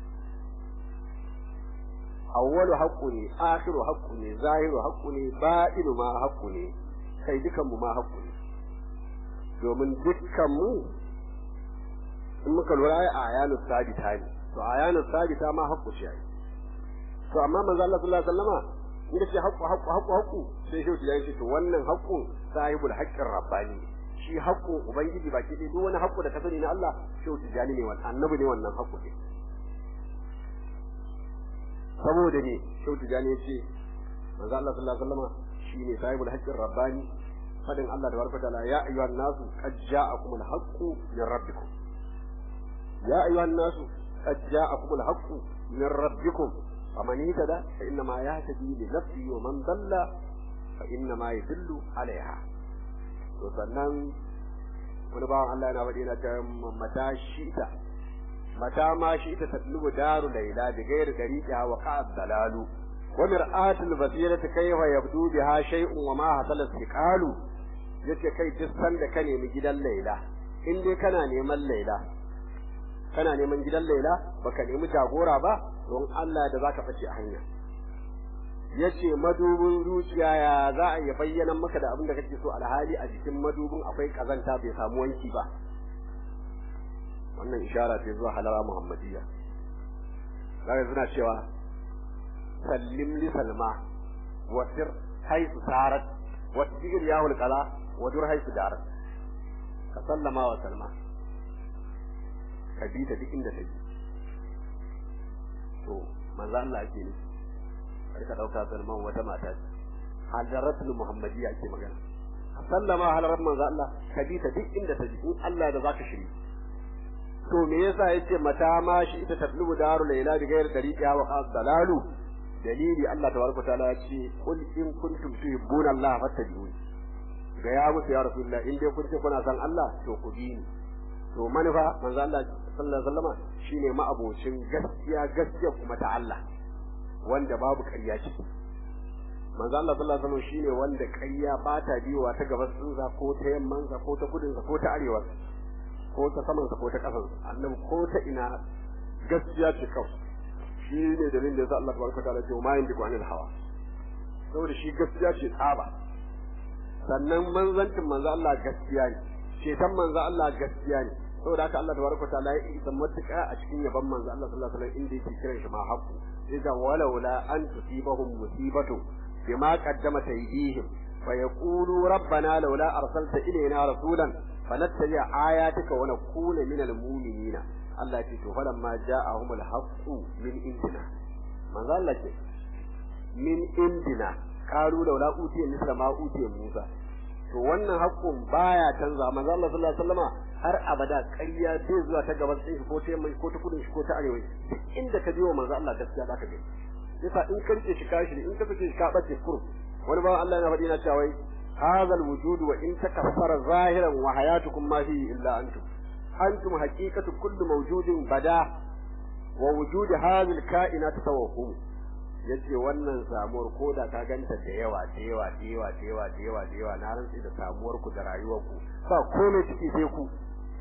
awwalu haqqu ne akhiru haqqu ne zahiru haqqu ne batinu ma haqqu ne kai dukan mu ma haqqu ne domin dukkan mu in muka lura ai ayanu sabita ne to ayanu sabita ma haqqu ce ai to amma manzo Allah sallallahu alaihi wasallama inda ce haqqu haqqu haqqu haqqu sai shi ya ce to wannan haqqu sahibul haqqir rabbani shi haqqu ubangiji baki dai duk wani haqqu da ka sani na Allah shi tijani ne wannan annabi ne wannan haqqu ne saboda ne shau tijani ya ce manzo Allah sallallahu alaihi wasallam shine sahibul haqqir rabbani fadin Allah da barka ta'ala ya ayyuhan nasu qad ja'akum al-haqqu min rabbikum ya ayyuhan nasu qad ja'akum al-haqqu min rabbikum faman ihtada fa inna ma yahtadi li nafsihi wa man dalla fa inna ma yadullu alaiha to sannan wani bawan Allah yana faɗi na ta mata shi'ita متى ما شئت تطلب دار ليلى بغير طريقها وقع الضلال ومرآة البصيرة كيف يبدو بها شيء وما حصل استقال yace kai duk sanda ka nemi gidan Laila in dai kana neman Laila kana neman gidan Laila baka nemi jagora ba don Allah da zaka fice a hanya yace madubin zuciya ya za a yi bayyana maka da abin da kake so alhali a jikin madubin akwai kazanta bai samu wanki ba wannan ishara ce zuwa halara muhammadiyya zaka suna cewa sallim li salma wa sir haythu sarat wa tigir ya wal qala wa dur haythu darat ka sallama wa salma ka bi ta duk inda take to manzo Allah ake ne kar ka dauka salman wata mata ce hadaratul muhammadiyya ake magana ka sallama halarar manzo Allah ka bi ta duk inda take in Allah da zaka shiri to me yasa yace mata ma shi ita tatlubu daru laila bi ghairi dariqiha wa qad dalalu dalili Allah tabaraka taala ya ce qul in kuntum tuhibbuna Allah fattabi'uni ga ya musu ya rasulullah in dai kun ce kuna san Allah to ku bi ni to manufa manzo Allah sallallahu alaihi wasallama shine ma'abocin gaskiya gaskiya kuma ta Allah wanda babu ƙarya ciki manzo Allah sallallahu alaihi wasallam shine wanda ƙarya ba ta biyowa ta gabas ɗinsa ko ta yammansa ko ta kudinsa ko ta arewa ko ta samansa ko ta ƙasansa annabi ko ta ina gaskiya ce kawai shi ne dalilin da yasa Allah tabaraka ta'ala ce ma yandiku anil hawa saboda shi gaskiya ce tsaba sannan manzancin manzo Allah gaskiya ne ceton manzo Allah gaskiya ne saboda haka Allah tabaraka ta'ala ya isa matuƙa a cikin yaban manzo Allah sallallahu alaihi wasallam inda yake kiran shi ma haqqu idan walaula an tusibahum musibatu bima qaddamat aydihim فيقولوا ربنا لولا أرسلت إلينا رسولا فنتبع آياتك ونكون من المؤمنين الله يقول فلما جاءهم الحق من عندنا من ذا لك من عندنا قالوا لولا أوتي مثل ما أوتي موسى to wannan haƙƙun baya canza manzo Allah sallallahu alaihi wasallama har abada ƙarya bai zuwa ta gaban shi ko ta mai ko ta kudin shi ko ta arewa duk inda ka je wa manzo Allah gaskiya zaka ga yasa in ka rike shi kashi in ka sake shi ka bace kurum wani bawan Allah yana faɗi na cewa wai hadha alwujud wa in takaffara zahiran wa hayatukum ma fihi illa antum antum haqiqatu kulli mawjudin bada wa wujud hadhihi alkainat tawahhum yace wannan samuwar koda ka ganta da yawa da yawa da yawa da yawa da yawa da yawa na rantsi da samuwar ku da rayuwar ku ba komai ciki sai ku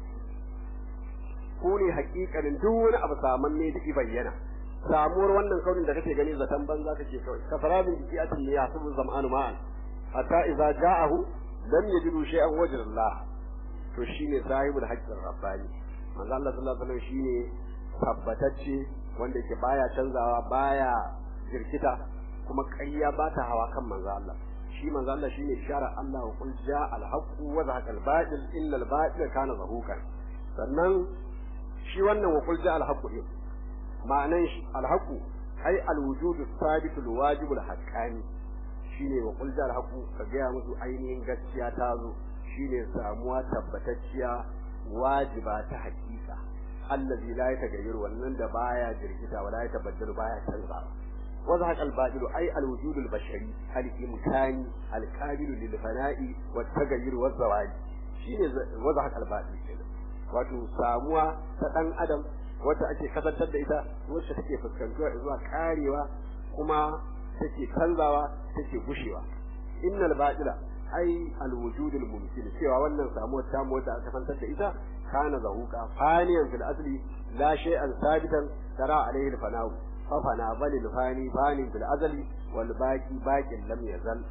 ku ne hakikanin duk wani abu saman ne da bayyana samuwar wannan kaunin da kake gani zaton banza kake kawai kafarabin jiki atin ne yasubu zam'anu ma'an hatta idza ja'ahu lam yajidu shay'an wajha Allah to shine sahibul haqqin rabbani manzo Allah sallallahu alaihi wasallam shine tabbatacce wanda yake baya canzawa baya jirkita kuma ƙarya ba ta hawa kan manzo Allah shi manzo Allah shine shara Allah wa qul ja'a al-haqqu wa zahaqa al-batil inna al-batila kana zahuqan sannan shi wannan wa qul ja'a al-haqqu din ma'anan shi al-haqqu ai al-wujudu thabitu al-wajibu al-haqqani shine wa qul ja'a al-haqqu ka ga musu ainihin gaskiya ta zo shine samuwa tabbatacciya wajiba ta hakika allazi la yatagayyaru wannan da baya jirkita wala yatabaddalu baya canza وضحك الباطل أي الوجود البشري الإمكاني القابل للفناء والتغير والزواج شيء وضحك الباطل كده wato samuwa ta ɗan adam wacce ake kasantar da ita wacce take fuskantuwa zuwa karewa kuma take canzawa take gushewa innal batila ai alwujud almumkin cewa wannan samuwar ta mu wacce aka kasantar da ita kana zahuka faniyan fil asli la shay'an sabitan tara alaihi alfana'u fafana balil fani fani fil azali wal baqi baqin lam yazal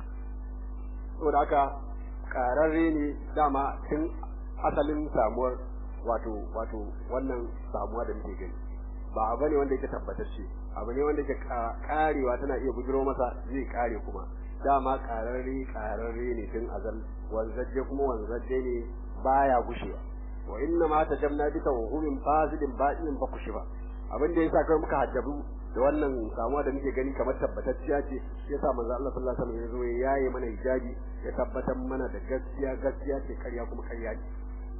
saboda haka kararre ne dama tun asalin samuwar wato wato wannan samuwa da muke gani ba abu ne wanda yake tabbatacce abu ne wanda yake karewa tana iya bujiro masa zai kare kuma dama kararre kararre ne tun azal wanzaje kuma wanzaje ne baya gushewa wa inna ma tajamna bi tawhumin fasidin ba'in ba kushiba abin da yasa kai muka hajjabu da wannan samuwa da muke gani kamar tabbatacciya ce yasa manzo Allah sallallahu alaihi wasallam ya zo ya yaye mana hijabi ya tabbatar mana da gaskiya gaskiya ce karya kuma karya ce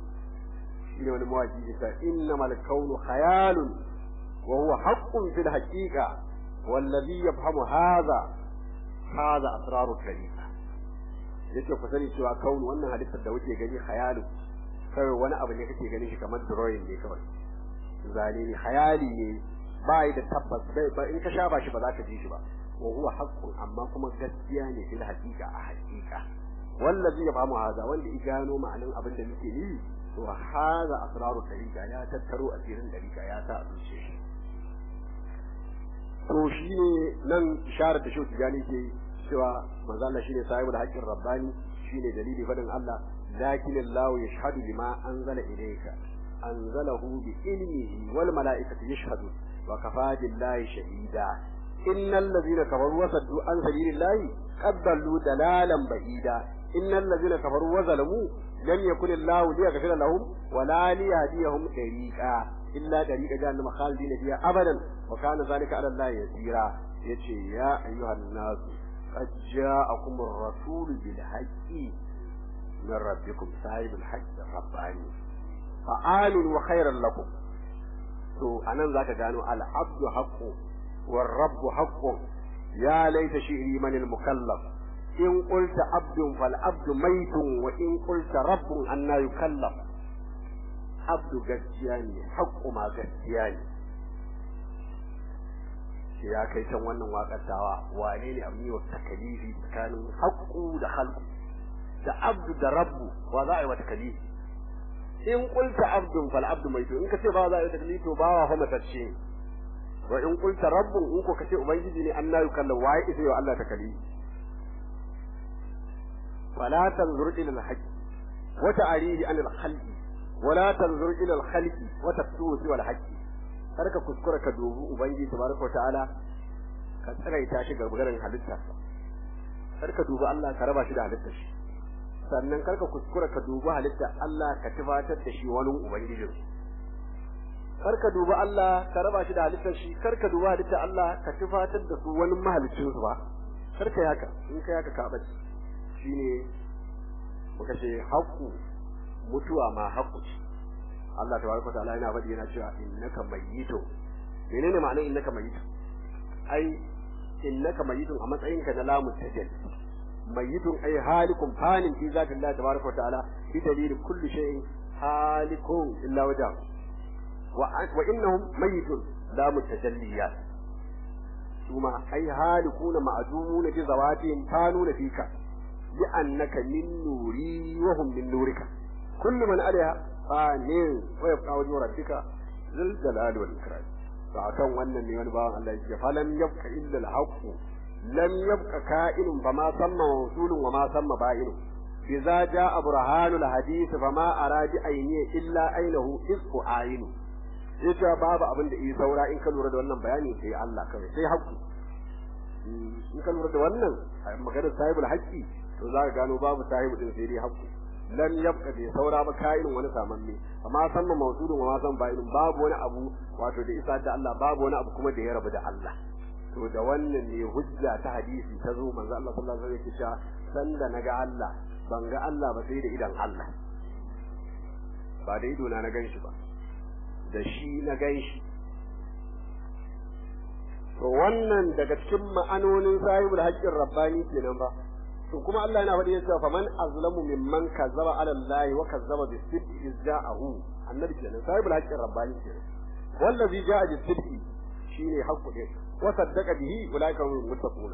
shine wani mawaki ya ce innamal kaunu khayalun wa huwa haqqun fil haqiqa wallazi yafhamu hadha hadha asraru tariqa yace ku sani cewa kaunu wannan halittar da kuke gani khayalun kawai wani abu ne kake ganin shi kamar drawing ne kawai zane ne khayali ne bai da tabbas bai ba in ka sha ba shi ba za ka ji shi ba wa huwa haqqun amma kuma gaskiya ne fil haqiqa a haqiqa wallazi ya famu haza wanda ya gano ma'anin abin da muke yi to haza asraru tariqa ya tattaro asirin tariqa ya sa a zuciya shi to shine nan isharar da shauki gani ke cewa manzo Allah shine sahibul haqqin rabbani shine dalili fadin Allah lakin Allah yashhadu bima anzala ilayka anzalahu bi ilmihi wal malaikatu yashhadun وكفى بالله شهيدا إن الذين كفروا وصدوا عن سبيل الله قد ضلوا دلالا بعيدا إن الذين كفروا وظلموا لم يكن الله ليغفر لهم ولا ليهديهم طريقا إلا طريق جهنم خالدين فيها أبدا وكان ذلك على الله يسيرا يتي يا أيها الناس قد جاءكم الرسول بالحق من ربكم صاحب الحق الرباني فآمنوا وخيرا لكم to anan zaka gano al-abdu haqqu war rabbu haqqu ya laita shi'ri man al-mukallaf in qulta abdun fal abdu maytun wa in qulta rabbun anna yukallaf abdu gaskiya ne haqqu ma gaskiya ne shi ya kai can wannan waƙar tawa wane ne abin yi wa takalifi tsakanin haqqu da khalqu da abdu da rabbu wa za a yi wa takalifi in qulta abdun fal abdu maitu in kace ba za a yi taklifi to bawa fa matacce wa in qulta rabbun in ko kace ubangiji ne Allah ya kalla waye isa yau Allah taklifi fala tanzur ila al-haqq wa ta'rihi an al-khalqi wa la tanzur ila al-khalqi wa tafsuhu wal haqq karka kuskura ka dubi ubangiji tabaraka wa ta'ala ka tsiraita shi gargaran halitta karka dubi Allah ka raba shi da halittar shi sannan karka kuskura ka dubi halitta Allah ka tufatar da shi wani ubangijin karka dubi Allah ka raba shi da halittar shi karka dubi halitta Allah ka tufatar da su wani mahalicin su ba karka yaka in ka yaka ka bace shine muka ce haƙu mutuwa ma haƙu ce Allah tabaraka ta'ala yana faɗi yana cewa innaka mayyitun menene ma'anar innaka mayyitun ai innaka mayyitun a matsayinka na lamu tajalli mayyitun ay halikun fanin fi zati Allah tabaraka wa ta'ala bi dalil kulli shay'in halikun illa wajha wa wa innahum mayyitun la mutajalliyat ثم أي هالكون معدومون بذواتهم كانون فيك لأنك من نوري وهم من نورك كل من عليها فان ويبقى وجه ربك ذو الجلال والإكرام فأكون wannan ne wani bawan Allah yake falam yabqa illa al-haqq lam yabqa ka'inun fama samma mawsulun wa ma samma ba'in idza jaa burhanul hadith fama aradi ayni illa ainahu isku ayinu yace babu abin da yi saura in ka lura da wannan bayani sai Allah kawai sai haƙƙi in ka lura da wannan maganar sahibul haqqi to za ka gano babu sahibu din sai dai haƙƙi lam yabqa bi saura ba kainin wani samanne amma san ma mawsudun wa ma san ba'in babu wani abu wato da isa da Allah babu wani abu kuma da ya rabu da Allah to da wannan ne hujja ta hadisi ta zo manzo Allah sallallahu alaihi wasallam ya ce sanda naga Allah ban ga Allah ba sai da idan Allah ba da ido na na ganshi ba da shi na ganshi to wannan daga cikin ma'anonin sahibul haqqin rabbani kenan ba to kuma Allah yana faɗi cewa faman azlamu mimman kazzaba ala Allah wa kazzaba bis sidqi izza'ahu annabi kenan sahibul haqqin rabbani kenan wallazi ja'a bis sidqi shine haqqu din wa saddaqa bihi ulaika hum muttaquna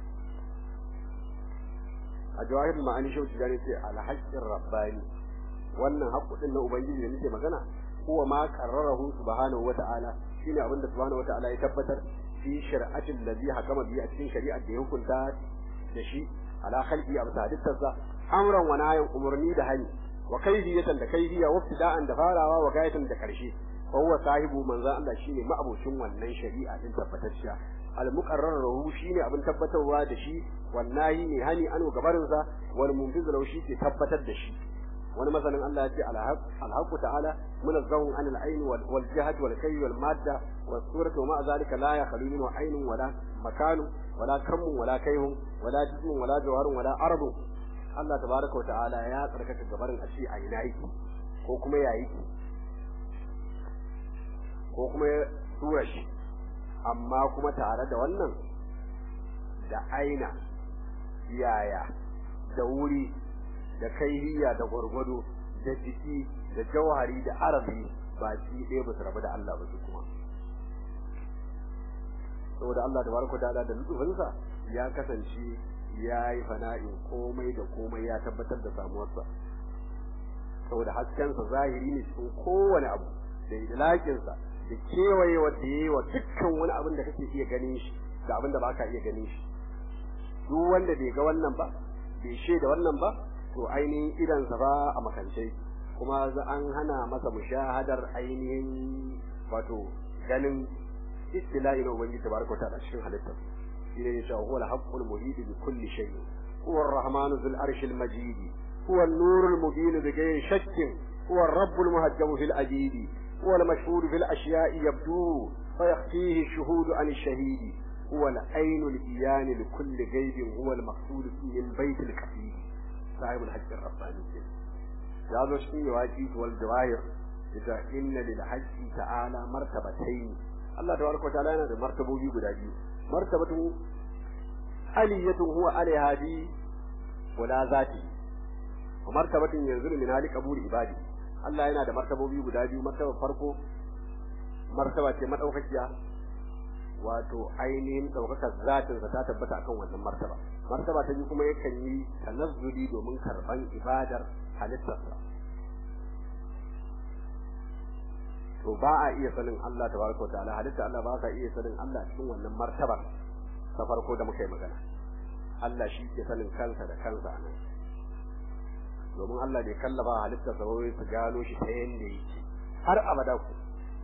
a jawahir ma'ani shi wuce gane ce al haqqin rabbani wannan haqqu din na ubangiji da nake magana huwa ma qarrarahu subhanahu wa ta'ala shine abinda subhanahu wa ta'ala ya tabbatar fi shar'atin ladhi hakama bi a cikin shari'ar da ya hukunta da shi ala khalqi abu hadittarsa amran wa nahyan umurni da hani wa kayfiyatan da kayfiya wa ibtida'an da farawa wa gayatan da karshe fa huwa sahibu manzo Allah shine ma'abocin wannan shari'a din tabbatacciya al muqarrar lahu shine abin tabbatarwa da shi wallahi ne hani anu gabarin sa wal munfiz lahu shi ke tabbatar da shi wani masanin Allah ya ce alhaq ta'ala munazzahun an al-ayn wal jihad wal kayy wal madda was suratu ma zalika la yakhlu minhu aynun wala makanu wala kammun wala kayhun wala jismun wala jawharun wala ardu Allah tabaraka wa ta'ala ya tsarkaka gabarin a ce a ina yake ko kuma ya yake ko kuma ya tura shi amma kuma tare da wannan da aina yaya da wuri da kaihiya da gwargwado da jiki da jawhari da arabi ba shi ɗaya ba su rabu da Allah ba su kuma saboda Allah da baraka da da nutsufinsa ya kasance ya yi fana'in komai da komai ya tabbatar da samuwarsa saboda haskensa zahiri ne cikin kowane abu da idlaƙinsa da kewaye wanda ya yi wa dukkan wani abin da kake iya ganin shi da abin da ba ka iya ganin shi duk wanda bai ga wannan ba bai shaida wannan ba to ainihin idansa ba a makance kuma an hana masa mushahadar ainihin wato ganin istila'i na ubangiji tabaraka wa ta'ala cikin halittar shi ne cewa huwa al-haqqul muhid bi kulli shay huwa ar-rahman dhul arshil majid huwa an-nur al-mubin bi ghayri shakkin huwa ar-rabb al-muhajjam fil ajid huwa al-mashhur fil ashya'i yabdu فيخفيه الشهود عن الشهيد هو العين الإيان لكل غيب هو المقصود في البيت الكفيل صاحب الحج الرباني يا ذو شيء واجب والجواهر إذا إن للحج تعالى مرتبتين الله تبارك وتعالى yana da martabobi guda biyu martabatu aliyatun huwa alaiha bi wala zati wa martabatun yanzu min hali qabul ibadi Allah yana da martabobi guda biyu martaba farko martaba ce madaukakiya wato ainihin daukakar zatin ta tabbata akan wannan martaba martaba ta biyu kuma yakan yi tanazzuli domin karban ibadar halittarsa to ba a iya sanin Allah tabaraka wa ta'ala halitta Allah ba ka iya sanin Allah cikin wannan martabar ta farko da muka yi magana Allah shi ke sanin kansa da kansa a nan domin Allah bai kallafa halittarsa ba wai su gano shi ta yanda yake har abada ku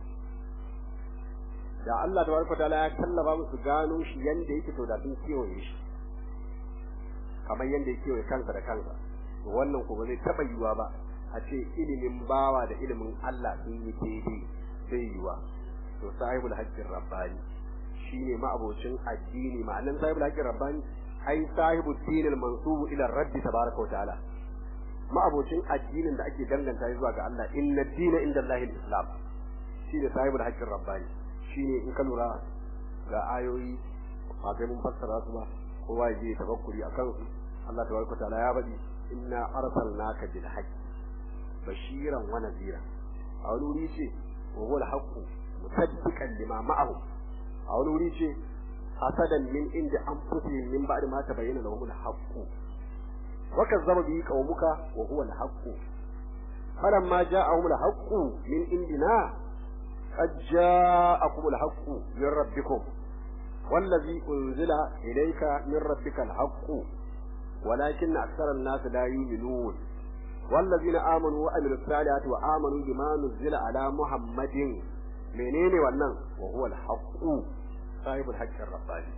da Allah tabaraka wa ta'ala ya kallafa musu gano shi yanda yake to da sun kewaye shi kamar yanda ya kewaye kansa da kansa to wannan ko ba zai taba yiwa ba a ce ilimin bawa da ilimin Allah sun yi daidai zai yiwa to sahibul haqqin rabbani shine ma'abocin addini ma'anan sahibul haqqin rabbani ai sahibul dinil mansub ila rabbi tabaraka wa ta'ala ma'abocin addinin da ake danganta zuwa ga Allah inna dina inda Allahi islam shine sahibul haqqin rabbani shine in ka lura ga ayoyi ba kai mun fassara su ba kowa ya je tafakkuri akan su Allah tabaraka ta'ala ya faɗi inna arsalnaka bil haqq bashiran wa nadhira a wani wuri ce wa huwa al-haqq musaddiqan lima ma'ahu a wani wuri ce hasadan min inda anfusihim min ba'di ma tabayyana lahum al-haqq wa kazzaba bihi qaumuka wa huwa al-haqq falamma ja'ahum al-haqq min indina قد جاءكم الحق من ربكم والذي أنزل إليك من ربك الحق ولكن أكثر الناس لا يؤمنون والذين آمنوا وعملوا الصالحات وآمنوا بما نزل على محمد منين ولن وهو الحق صاحب الحق الرباني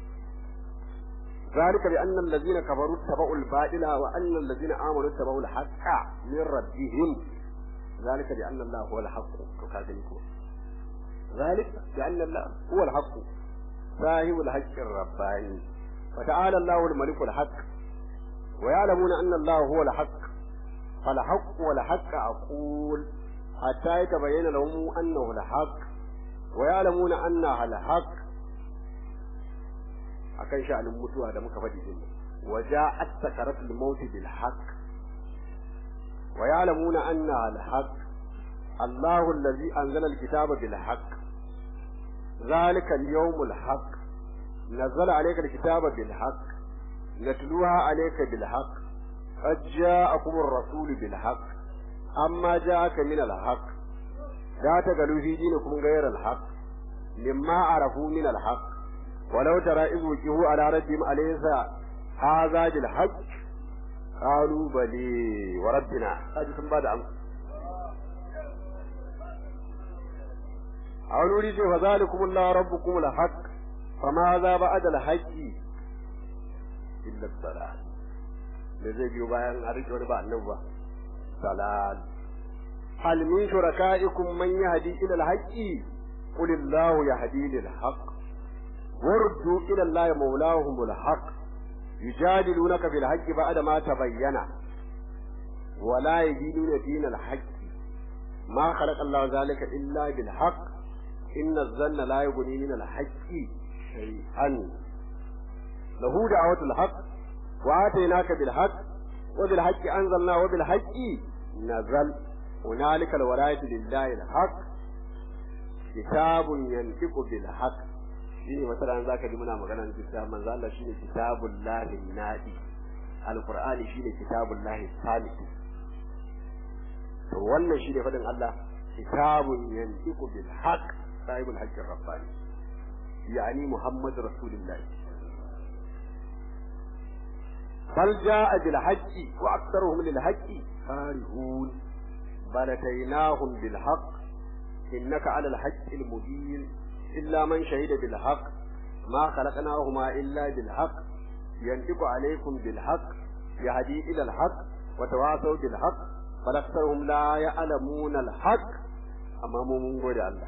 ذلك بأن الذين كفروا اتبعوا الباطل وأن الذين آمنوا اتبعوا الحق من ربهم ذلك بأن الله هو الحق كذلك ذلك بأن الله هو الحق صاحب الحق الرباني وتعالى الله الملك الحق ويعلمون أن الله هو الحق فالحق والحق أقول حتى يتبين لهم أنه الحق ويعلمون أنها الحق akan sha'anin mutuwa da muka faɗi din waja'at sakaratul maut bil haqq wa ya'lamuna anna al haqq Allahu allazi anzala al kitaba bil haqq ذلك اليوم الحق نزل عليك الكتاب بالحق نتلوها عليك بالحق قد جاءكم الرسول بالحق أما جاءك من الحق لا تقلوا في دينكم غير الحق مما عرفوا من الحق ولو ترى إذ وجهوا على ربهم أليس هذا بالحق قالوا بلي وربنا هذه ثم بعد أمس a wani wuri ce fa zalikum Allah rabbukum al-haq fa ma za ba'da al-haqq illa dalal da zai biyo bayan a rike wani ba annabi ba dalal hal min shurakaikum man yahdi ila al-haqq qul Allah yahdi lil-haqq wardu ila Allah mawlahum al-haqq yujadilunaka fil haqqi ba'da ma tabayyana ولا يدينون دين الحق ما خلق الله ذلك إلا بالحق إن الظن لا يغني من الحق شيئا له دعوة الحق وآتيناك بالحق وبالحق أنزلنا وبالحق نزل هنالك الولاية لله الحق كتاب ينطق بالحق shine masalan zaka ji muna maganar kitab manzo Allah shine kitabullahi nadi alqur'ani shine kitabullahi salih to wannan shine fadin Allah kitabun yantiqu bil haqq sahibul haqqi rabbani yani muhammad rasulullah bal jaa bil haqqi wa aktharuhum lil haqqi karihun bal ataynahum bil haqq innaka ala al haqqi al mubin illa man shahida bil haqq ما خلقناهما إلا بالحق ينطق عليكم بالحق يهدي إلى الحق وتواصوا بالحق بل أكثرهم لا يعلمون الحق أمام من قول الله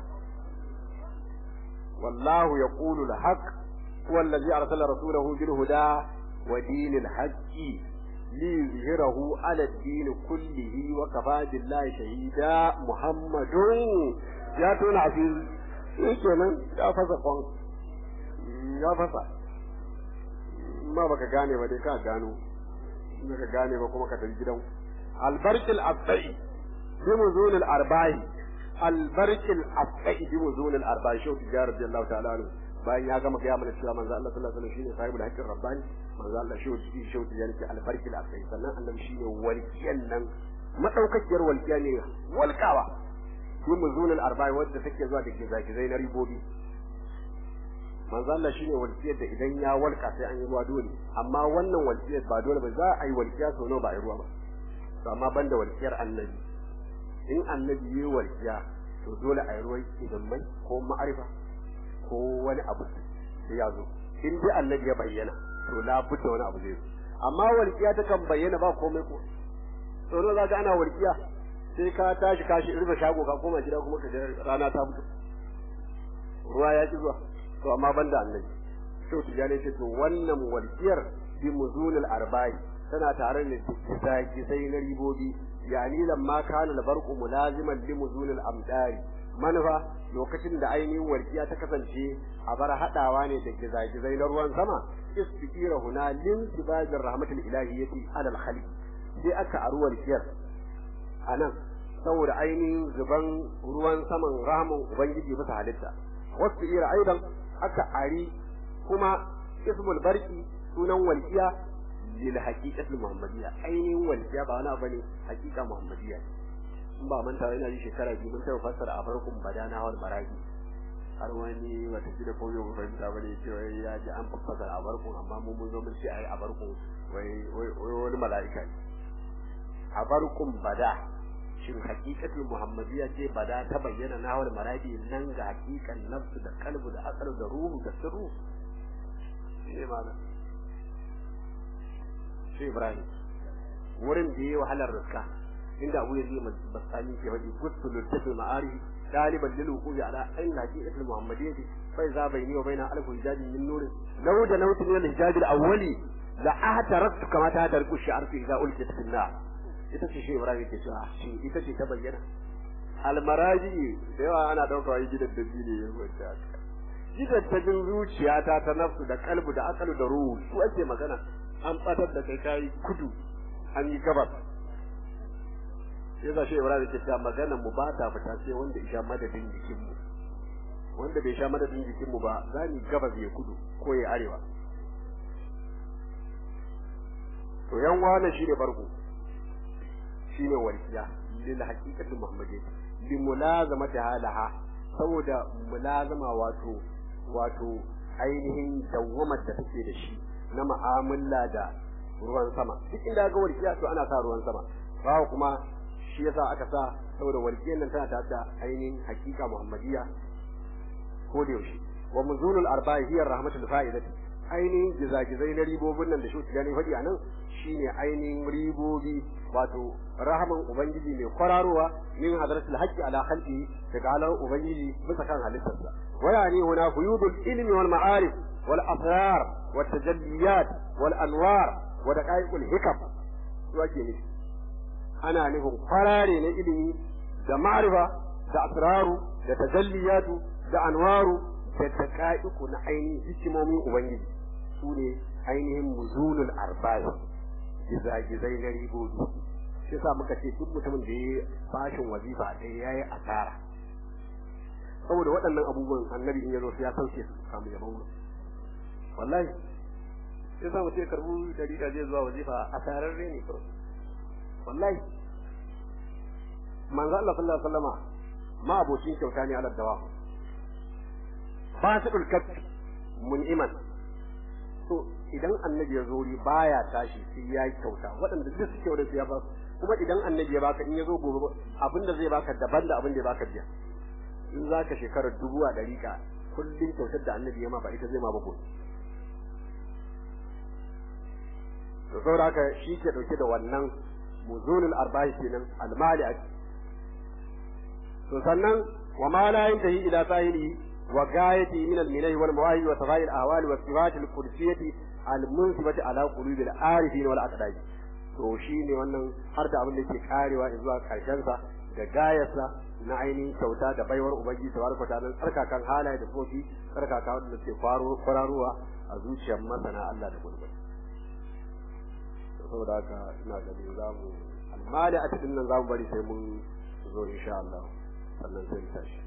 والله يقول الحق هو الذي أرسل رسوله بالهدى ودين الحق ليظهره على الدين كله وكفى بالله شهيدا محمد يا تون عزيز kenan ya fasa kwan ya fasa ma baka gane ba dai ka gano in ka gane ba kuma ka tafi gidan albarkil abda'i bi muzunil arba'i albarkil abda'i bi muzunil arba'i shau tijar radiyallahu ta'ala anhu bayan ya gama gaya mana cewa manzo Allah sallallahu alaihi wasallam shine sahibul haqqin rabbani manzo Allah shau tijar shau tijar ke albarkil abda'i sannan annabi shine walkiyan nan madaukakiyar walkiya ne walkawa bi muzunil arba'i wadda take zuwa da gizagizai na ribobi manzo Allah shine walƙiyar da idan ya walƙa sai an yi ruwa dole amma wannan walƙiyar ba dole ba za a yi walƙiya sau nawa ba a yi ruwa ba to amma banda walƙiyar annabi in annabi yi walƙiya to dole a yi ruwan idan mai ko ma'arifa ko wani abu sai ya zo in dai annabi ya bayyana to la budda wani abu zai zo amma walƙiya ta kan bayyana ba komai ko to nawa za ka ana walƙiya sai ka tashi kashi rufe shago ka koma gida kuma ka rana ta fito ruwa ya ki zuwa to amma banda annabi to tijani ce to wannan walkiyar bi muzunil arba'i tana tare da kisaki sai na ribobi yani lamma kana albarqu mulaziman li muzunil amdari manufa lokacin da ainihin walƙiya ta kasance a bar haɗawa ne da gizagizai na ruwan sama istiqira huna lin sibajir rahmatul ilahiyyati alal khaliq sai aka aru walƙiyar anan saboda ainihin zuban ruwan saman rahman ubangiji bisa halitta wasu ira aidan aka ari kuma ismul barki sunan walƙiya lil haqiqatul muhammadiyya ainihin walƙiya ba wani abu ne haqiqa muhammadiyya in ba manta ina ji shekara biyu mun taɓa fassara a farkon badana wal maragi har wani wata gida ko yau fahimta bane cewa ya ji an fassara a farkon amma mun mun zo mun ce ai a farkon wai wai wani mala'ika ne a farkon bada shin hakikatul muhammadiyya ce bada ta bayyana na wal maragi nan ga hakikan nafsu da kalbu da asar da ruhu da sirru shi malam shi ibrahim wurin da yayi wahalar riska inda abu yazid basani ke faɗi gustul littafi ma'ari daliban lil wuqufi ala ayn haqiqatul muhammadiyyah fa iza bayni wa bayna alfu hijabi min nur law da nawtu min al-hijab al-awwali la ahtaraktu kama ta tarku shi'ar fi iza ulqit fi nar ita ce shi ibrahim ke cewa shi ita ce ta bayyana almaraji da yawa ana dauka wai gidan da ne ya wanda gidan ta jin zuciyata ta nafsu da kalbu da akalu da ruhu su ake magana an batar da kai kai kudu an yi gabas sai za shi Ibrahim ke cewa maganar mu ba ta fita sai wanda ya sha madadin jikin mu wanda bai sha madadin jikin mu ba za ni gabas ya kudu ko ya arewa to yan wane shine farko shine walkiya lil haqiqati muhammadiyya li mulazamati halaha saboda mulazama wato wato ainihin dawwamar da take da shi na mu'amala da ruwan sama duk inda ga walkiya to ana sa ruwan sama ba kuma shi yasa aka sa saboda walƙiyar nan tana tare da ainihin hakika muhammadiyya ko da yaushe wa muzunul arba'i hiya rahmatul fa'idati ainihin gizagizai na ribobin nan da shi gani faɗi a nan shine ainihin ribobi wato rahaman ubangiji mai kwararowa min hadratul haqqi ala khalqi daga halar ubangiji bisa kan halittarsa wa yani huna fuyudul ilmi wal ma'arif wal asrar wat tajalliyat wal anwar wa daqaiqul hikam su ake nufi ana nufin kwarare na ilimi da ma'rifa da asraru da tajalliyatu da anwaru da daqaiqu na ainihin hikimomin ubangiji su ne ainihin muzunul arba'i gizagizai na ribobi shi sa muka ce duk mutumin da ya bashin wazifa ɗaya ya yi asara saboda waɗannan abubuwan annabi in ya zo ya sauke su samu yabon mu wallahi sai sa mutum ya karbu dalila zai zuwa wazifa asararre ne kawai wallahi manzo Allah sallallahu alaihi wasallama ma abocin kyauta ne ala dawa fasidul kaffi mun'iman to idan annabi ya zo baya tashi sai ya yi kyauta waɗanda duk suke wurin ya ba kuma idan annabi ya baka in ya zo gobe abinda zai baka daban da abin da ya baka jiya in za ka shekarar dubu a ɗari ka kullum kyautar da annabi ya ma ba ita zai ma ba gobe to saboda haka shi ke ɗauke da wannan muzunul arba'i kenan almali a to sannan wa ma la yantahi ila sahili وغايته من المنه والمواهب وصفاء الاهوال والصفات القدسيه المنسبه على قلوب العارفين والاقداج to shine wannan har da abin da ke karewa zuwa karshen sa da gayarsa na ainihin kyauta da baiwar ubangiji tabaraka ta'ala tsarkakan halaye da kofi tsarkaka wanda ke faro kwararowa a zuciyar masana Allah da gurbi saboda haka ina ganin zamu amma da a cikin nan zamu bari sai mun zo insha Allah sannan sai mu tashi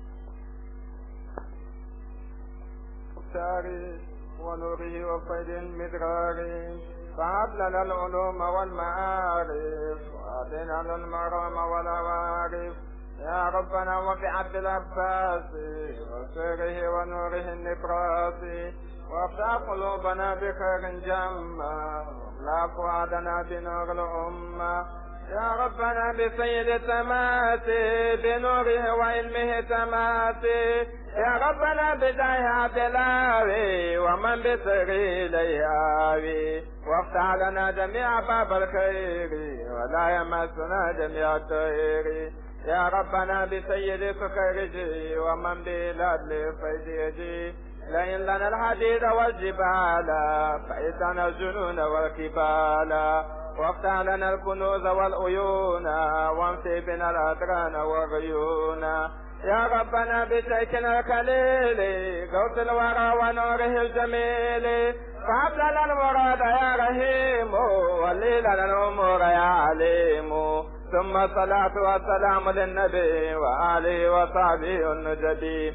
المختار ونوره وفيد المدرار فهب لنا العلوم والمعارف وأعطنا المرام والعوارف يا ربنا وفي عبد العباس وسره ونوره النبراس وافتح قلوبنا بخير جما واملا فؤادنا بنور الأمة يا ربنا بسيد تماتي بنوره وعلمه تماتي يا ربنا بداية عبد الهاوي ومن بسري ليهاوي وافتح لنا جميع باب الخير ولا يمسنا جميع الطير يا ربنا بسيد سكرجي ومن بلاد فيدي لئن لنا الحديد والجبال فإتنا الجنون والكبال وافتح لنا الكنوز والعيون وامسي بنا الأدران والغيون يا ربنا بشيخنا الخليل غوث الورى ونوره الجميل فهب لنا المراد يا رحيم ولي لنا الامور يا عليم ثم الصلاة والسلام للنبي وآله وصحبه النجدي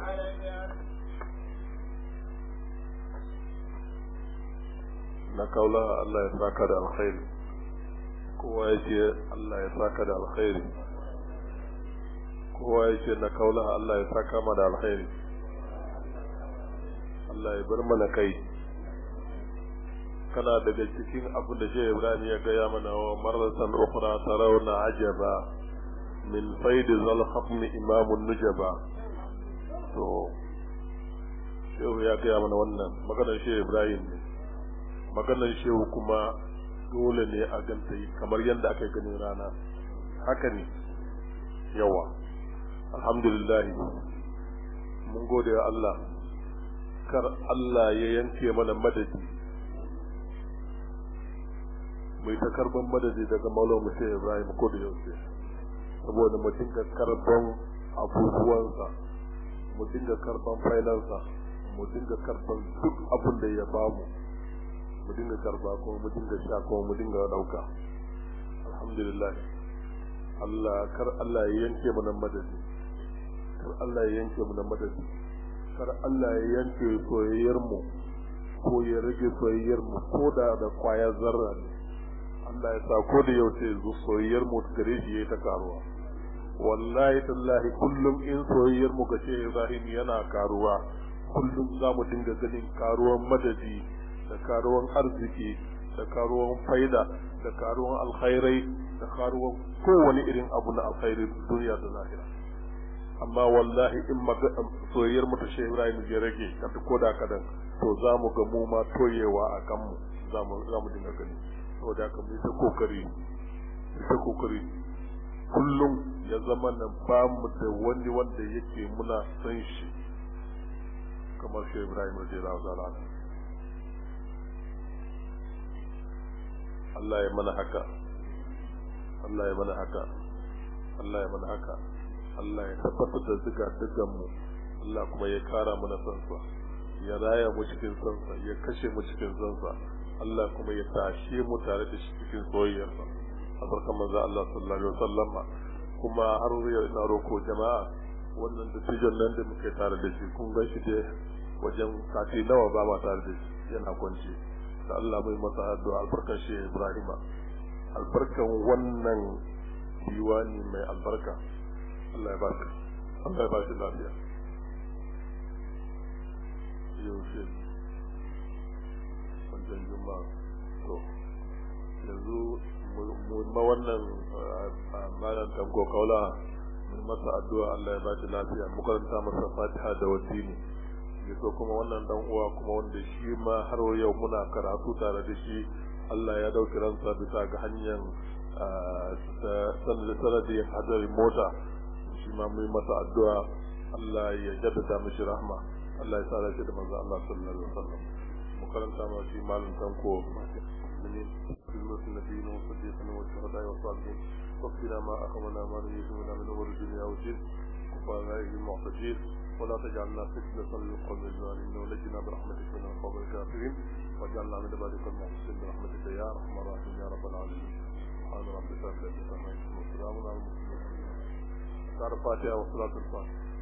na kaula Allah ya saka da alkhairi kowa ya ce Allah ya saka da alkhairi kowa ya ce na kaula Allah ya saka ma da alkhairi Allah ya bar mana kai kana daga cikin abin da Shehu Ibrahim ya gaya mana wa marratan ukhra tarawna ajaba min faid zal khatm imam nujaba to Shehu ya gaya mana wannan maganar Shehu Ibrahim ne maganar Shehu kuma dole ne a ganta kamar yadda aka gani rana haka ne yawa alhamdulillah mun gode wa Allah kar Allah ya yanke mana madadi mai ta karban madadi daga Maulana Musa Ibrahim ko da yaushe saboda mu dinga karban abubuwansa mu dinga karban failansa mu dinga karban duk abin da ya bamu mu dinga karba kuma mu dinga sha kuma mu dinga dauka alhamdulillah Allah kar Allah ya yanke mana madadi kar Allah ya yanke mana madadi kar Allah ya yanke soyayyar mu ko ya rage soyayyar mu ko da da kwaya zarra ne Allah ya sa ko da yaushe zu soyayyar mu gare shi yayi ta karuwa wallahi tallahi kullum in soyayyar mu ga Shehu Ibrahim yana karuwa kullum za mu dinga ganin karuwan madadi da karuwan arziki da karuwan faida da karuwan alkhairai da karuwan kowane irin abu na alkhairi duniya da lahira amma wallahi in soyayyar mu ta Shehu Ibrahim ya rage kada ko da kadan to za mu ga mu ma toyewa a kan mu za mu za mu dinga gani saboda haka mu ta kokari mu ta kokari kullum ya zama nan ba mu da wani wanda yake muna san shi kamar Shehu Ibrahim radiyallahu ta'ala Allah ya mana haka Allah ya mana haka Allah ya mana haka Allah ya tabbatar da ziga digan mu Allah kuma ya kara mana sansa ya raya mu cikin sansa ya kashe mu cikin sansa Allah kuma ya tashe mu tare da shi cikin soyayyarsa a barkan manzo Allah sallallahu alaihi wasallam kuma har yau ina roko jama'a wannan dattijon nan da muke tare da shi kun gan shi dai wajen sati nawa ba ma tare da shi yana kwance da Allah mai masa addu'a albarkar shi Ibrahim albarkan wannan diwani mai albarka Allah ya ba shi Allah ya ba shi lafiya yaushe wajen juma'a to yanzu mu ma wannan malam tanko kaula mun masa addu'a Allah ya ba shi lafiya mu karanta masa Fatiha da wasini ya so kuma wannan dan uwa kuma wanda shi ma har yau muna karatu tare da shi Allah ya dauki ransa bisa ga hanyar sanadin hadarin mota shi ma mu masa addu'a Allah ya jaddada mishi rahma Allah ya sa shi da manzo Allah sallallahu alaihi wasallam mu karanta ma shi malam tanko من كلمة النبيين والصديقين والشهداء والصالحين واغفر ما أخمنا ما نريد منا من أمور الدنيا والدين وفقنا المعتدين ولا تجعلنا فتنة للقوم الظالمين ونجنا برحمتك من القوم الكافرين واجعلنا من عبادك المحسنين برحمتك يا ارحم الراحمين يا رب العالمين سبحان ربك رب العزة عما يصفون وسلام على المرسلين الفاتحة وصلاة الفاتحة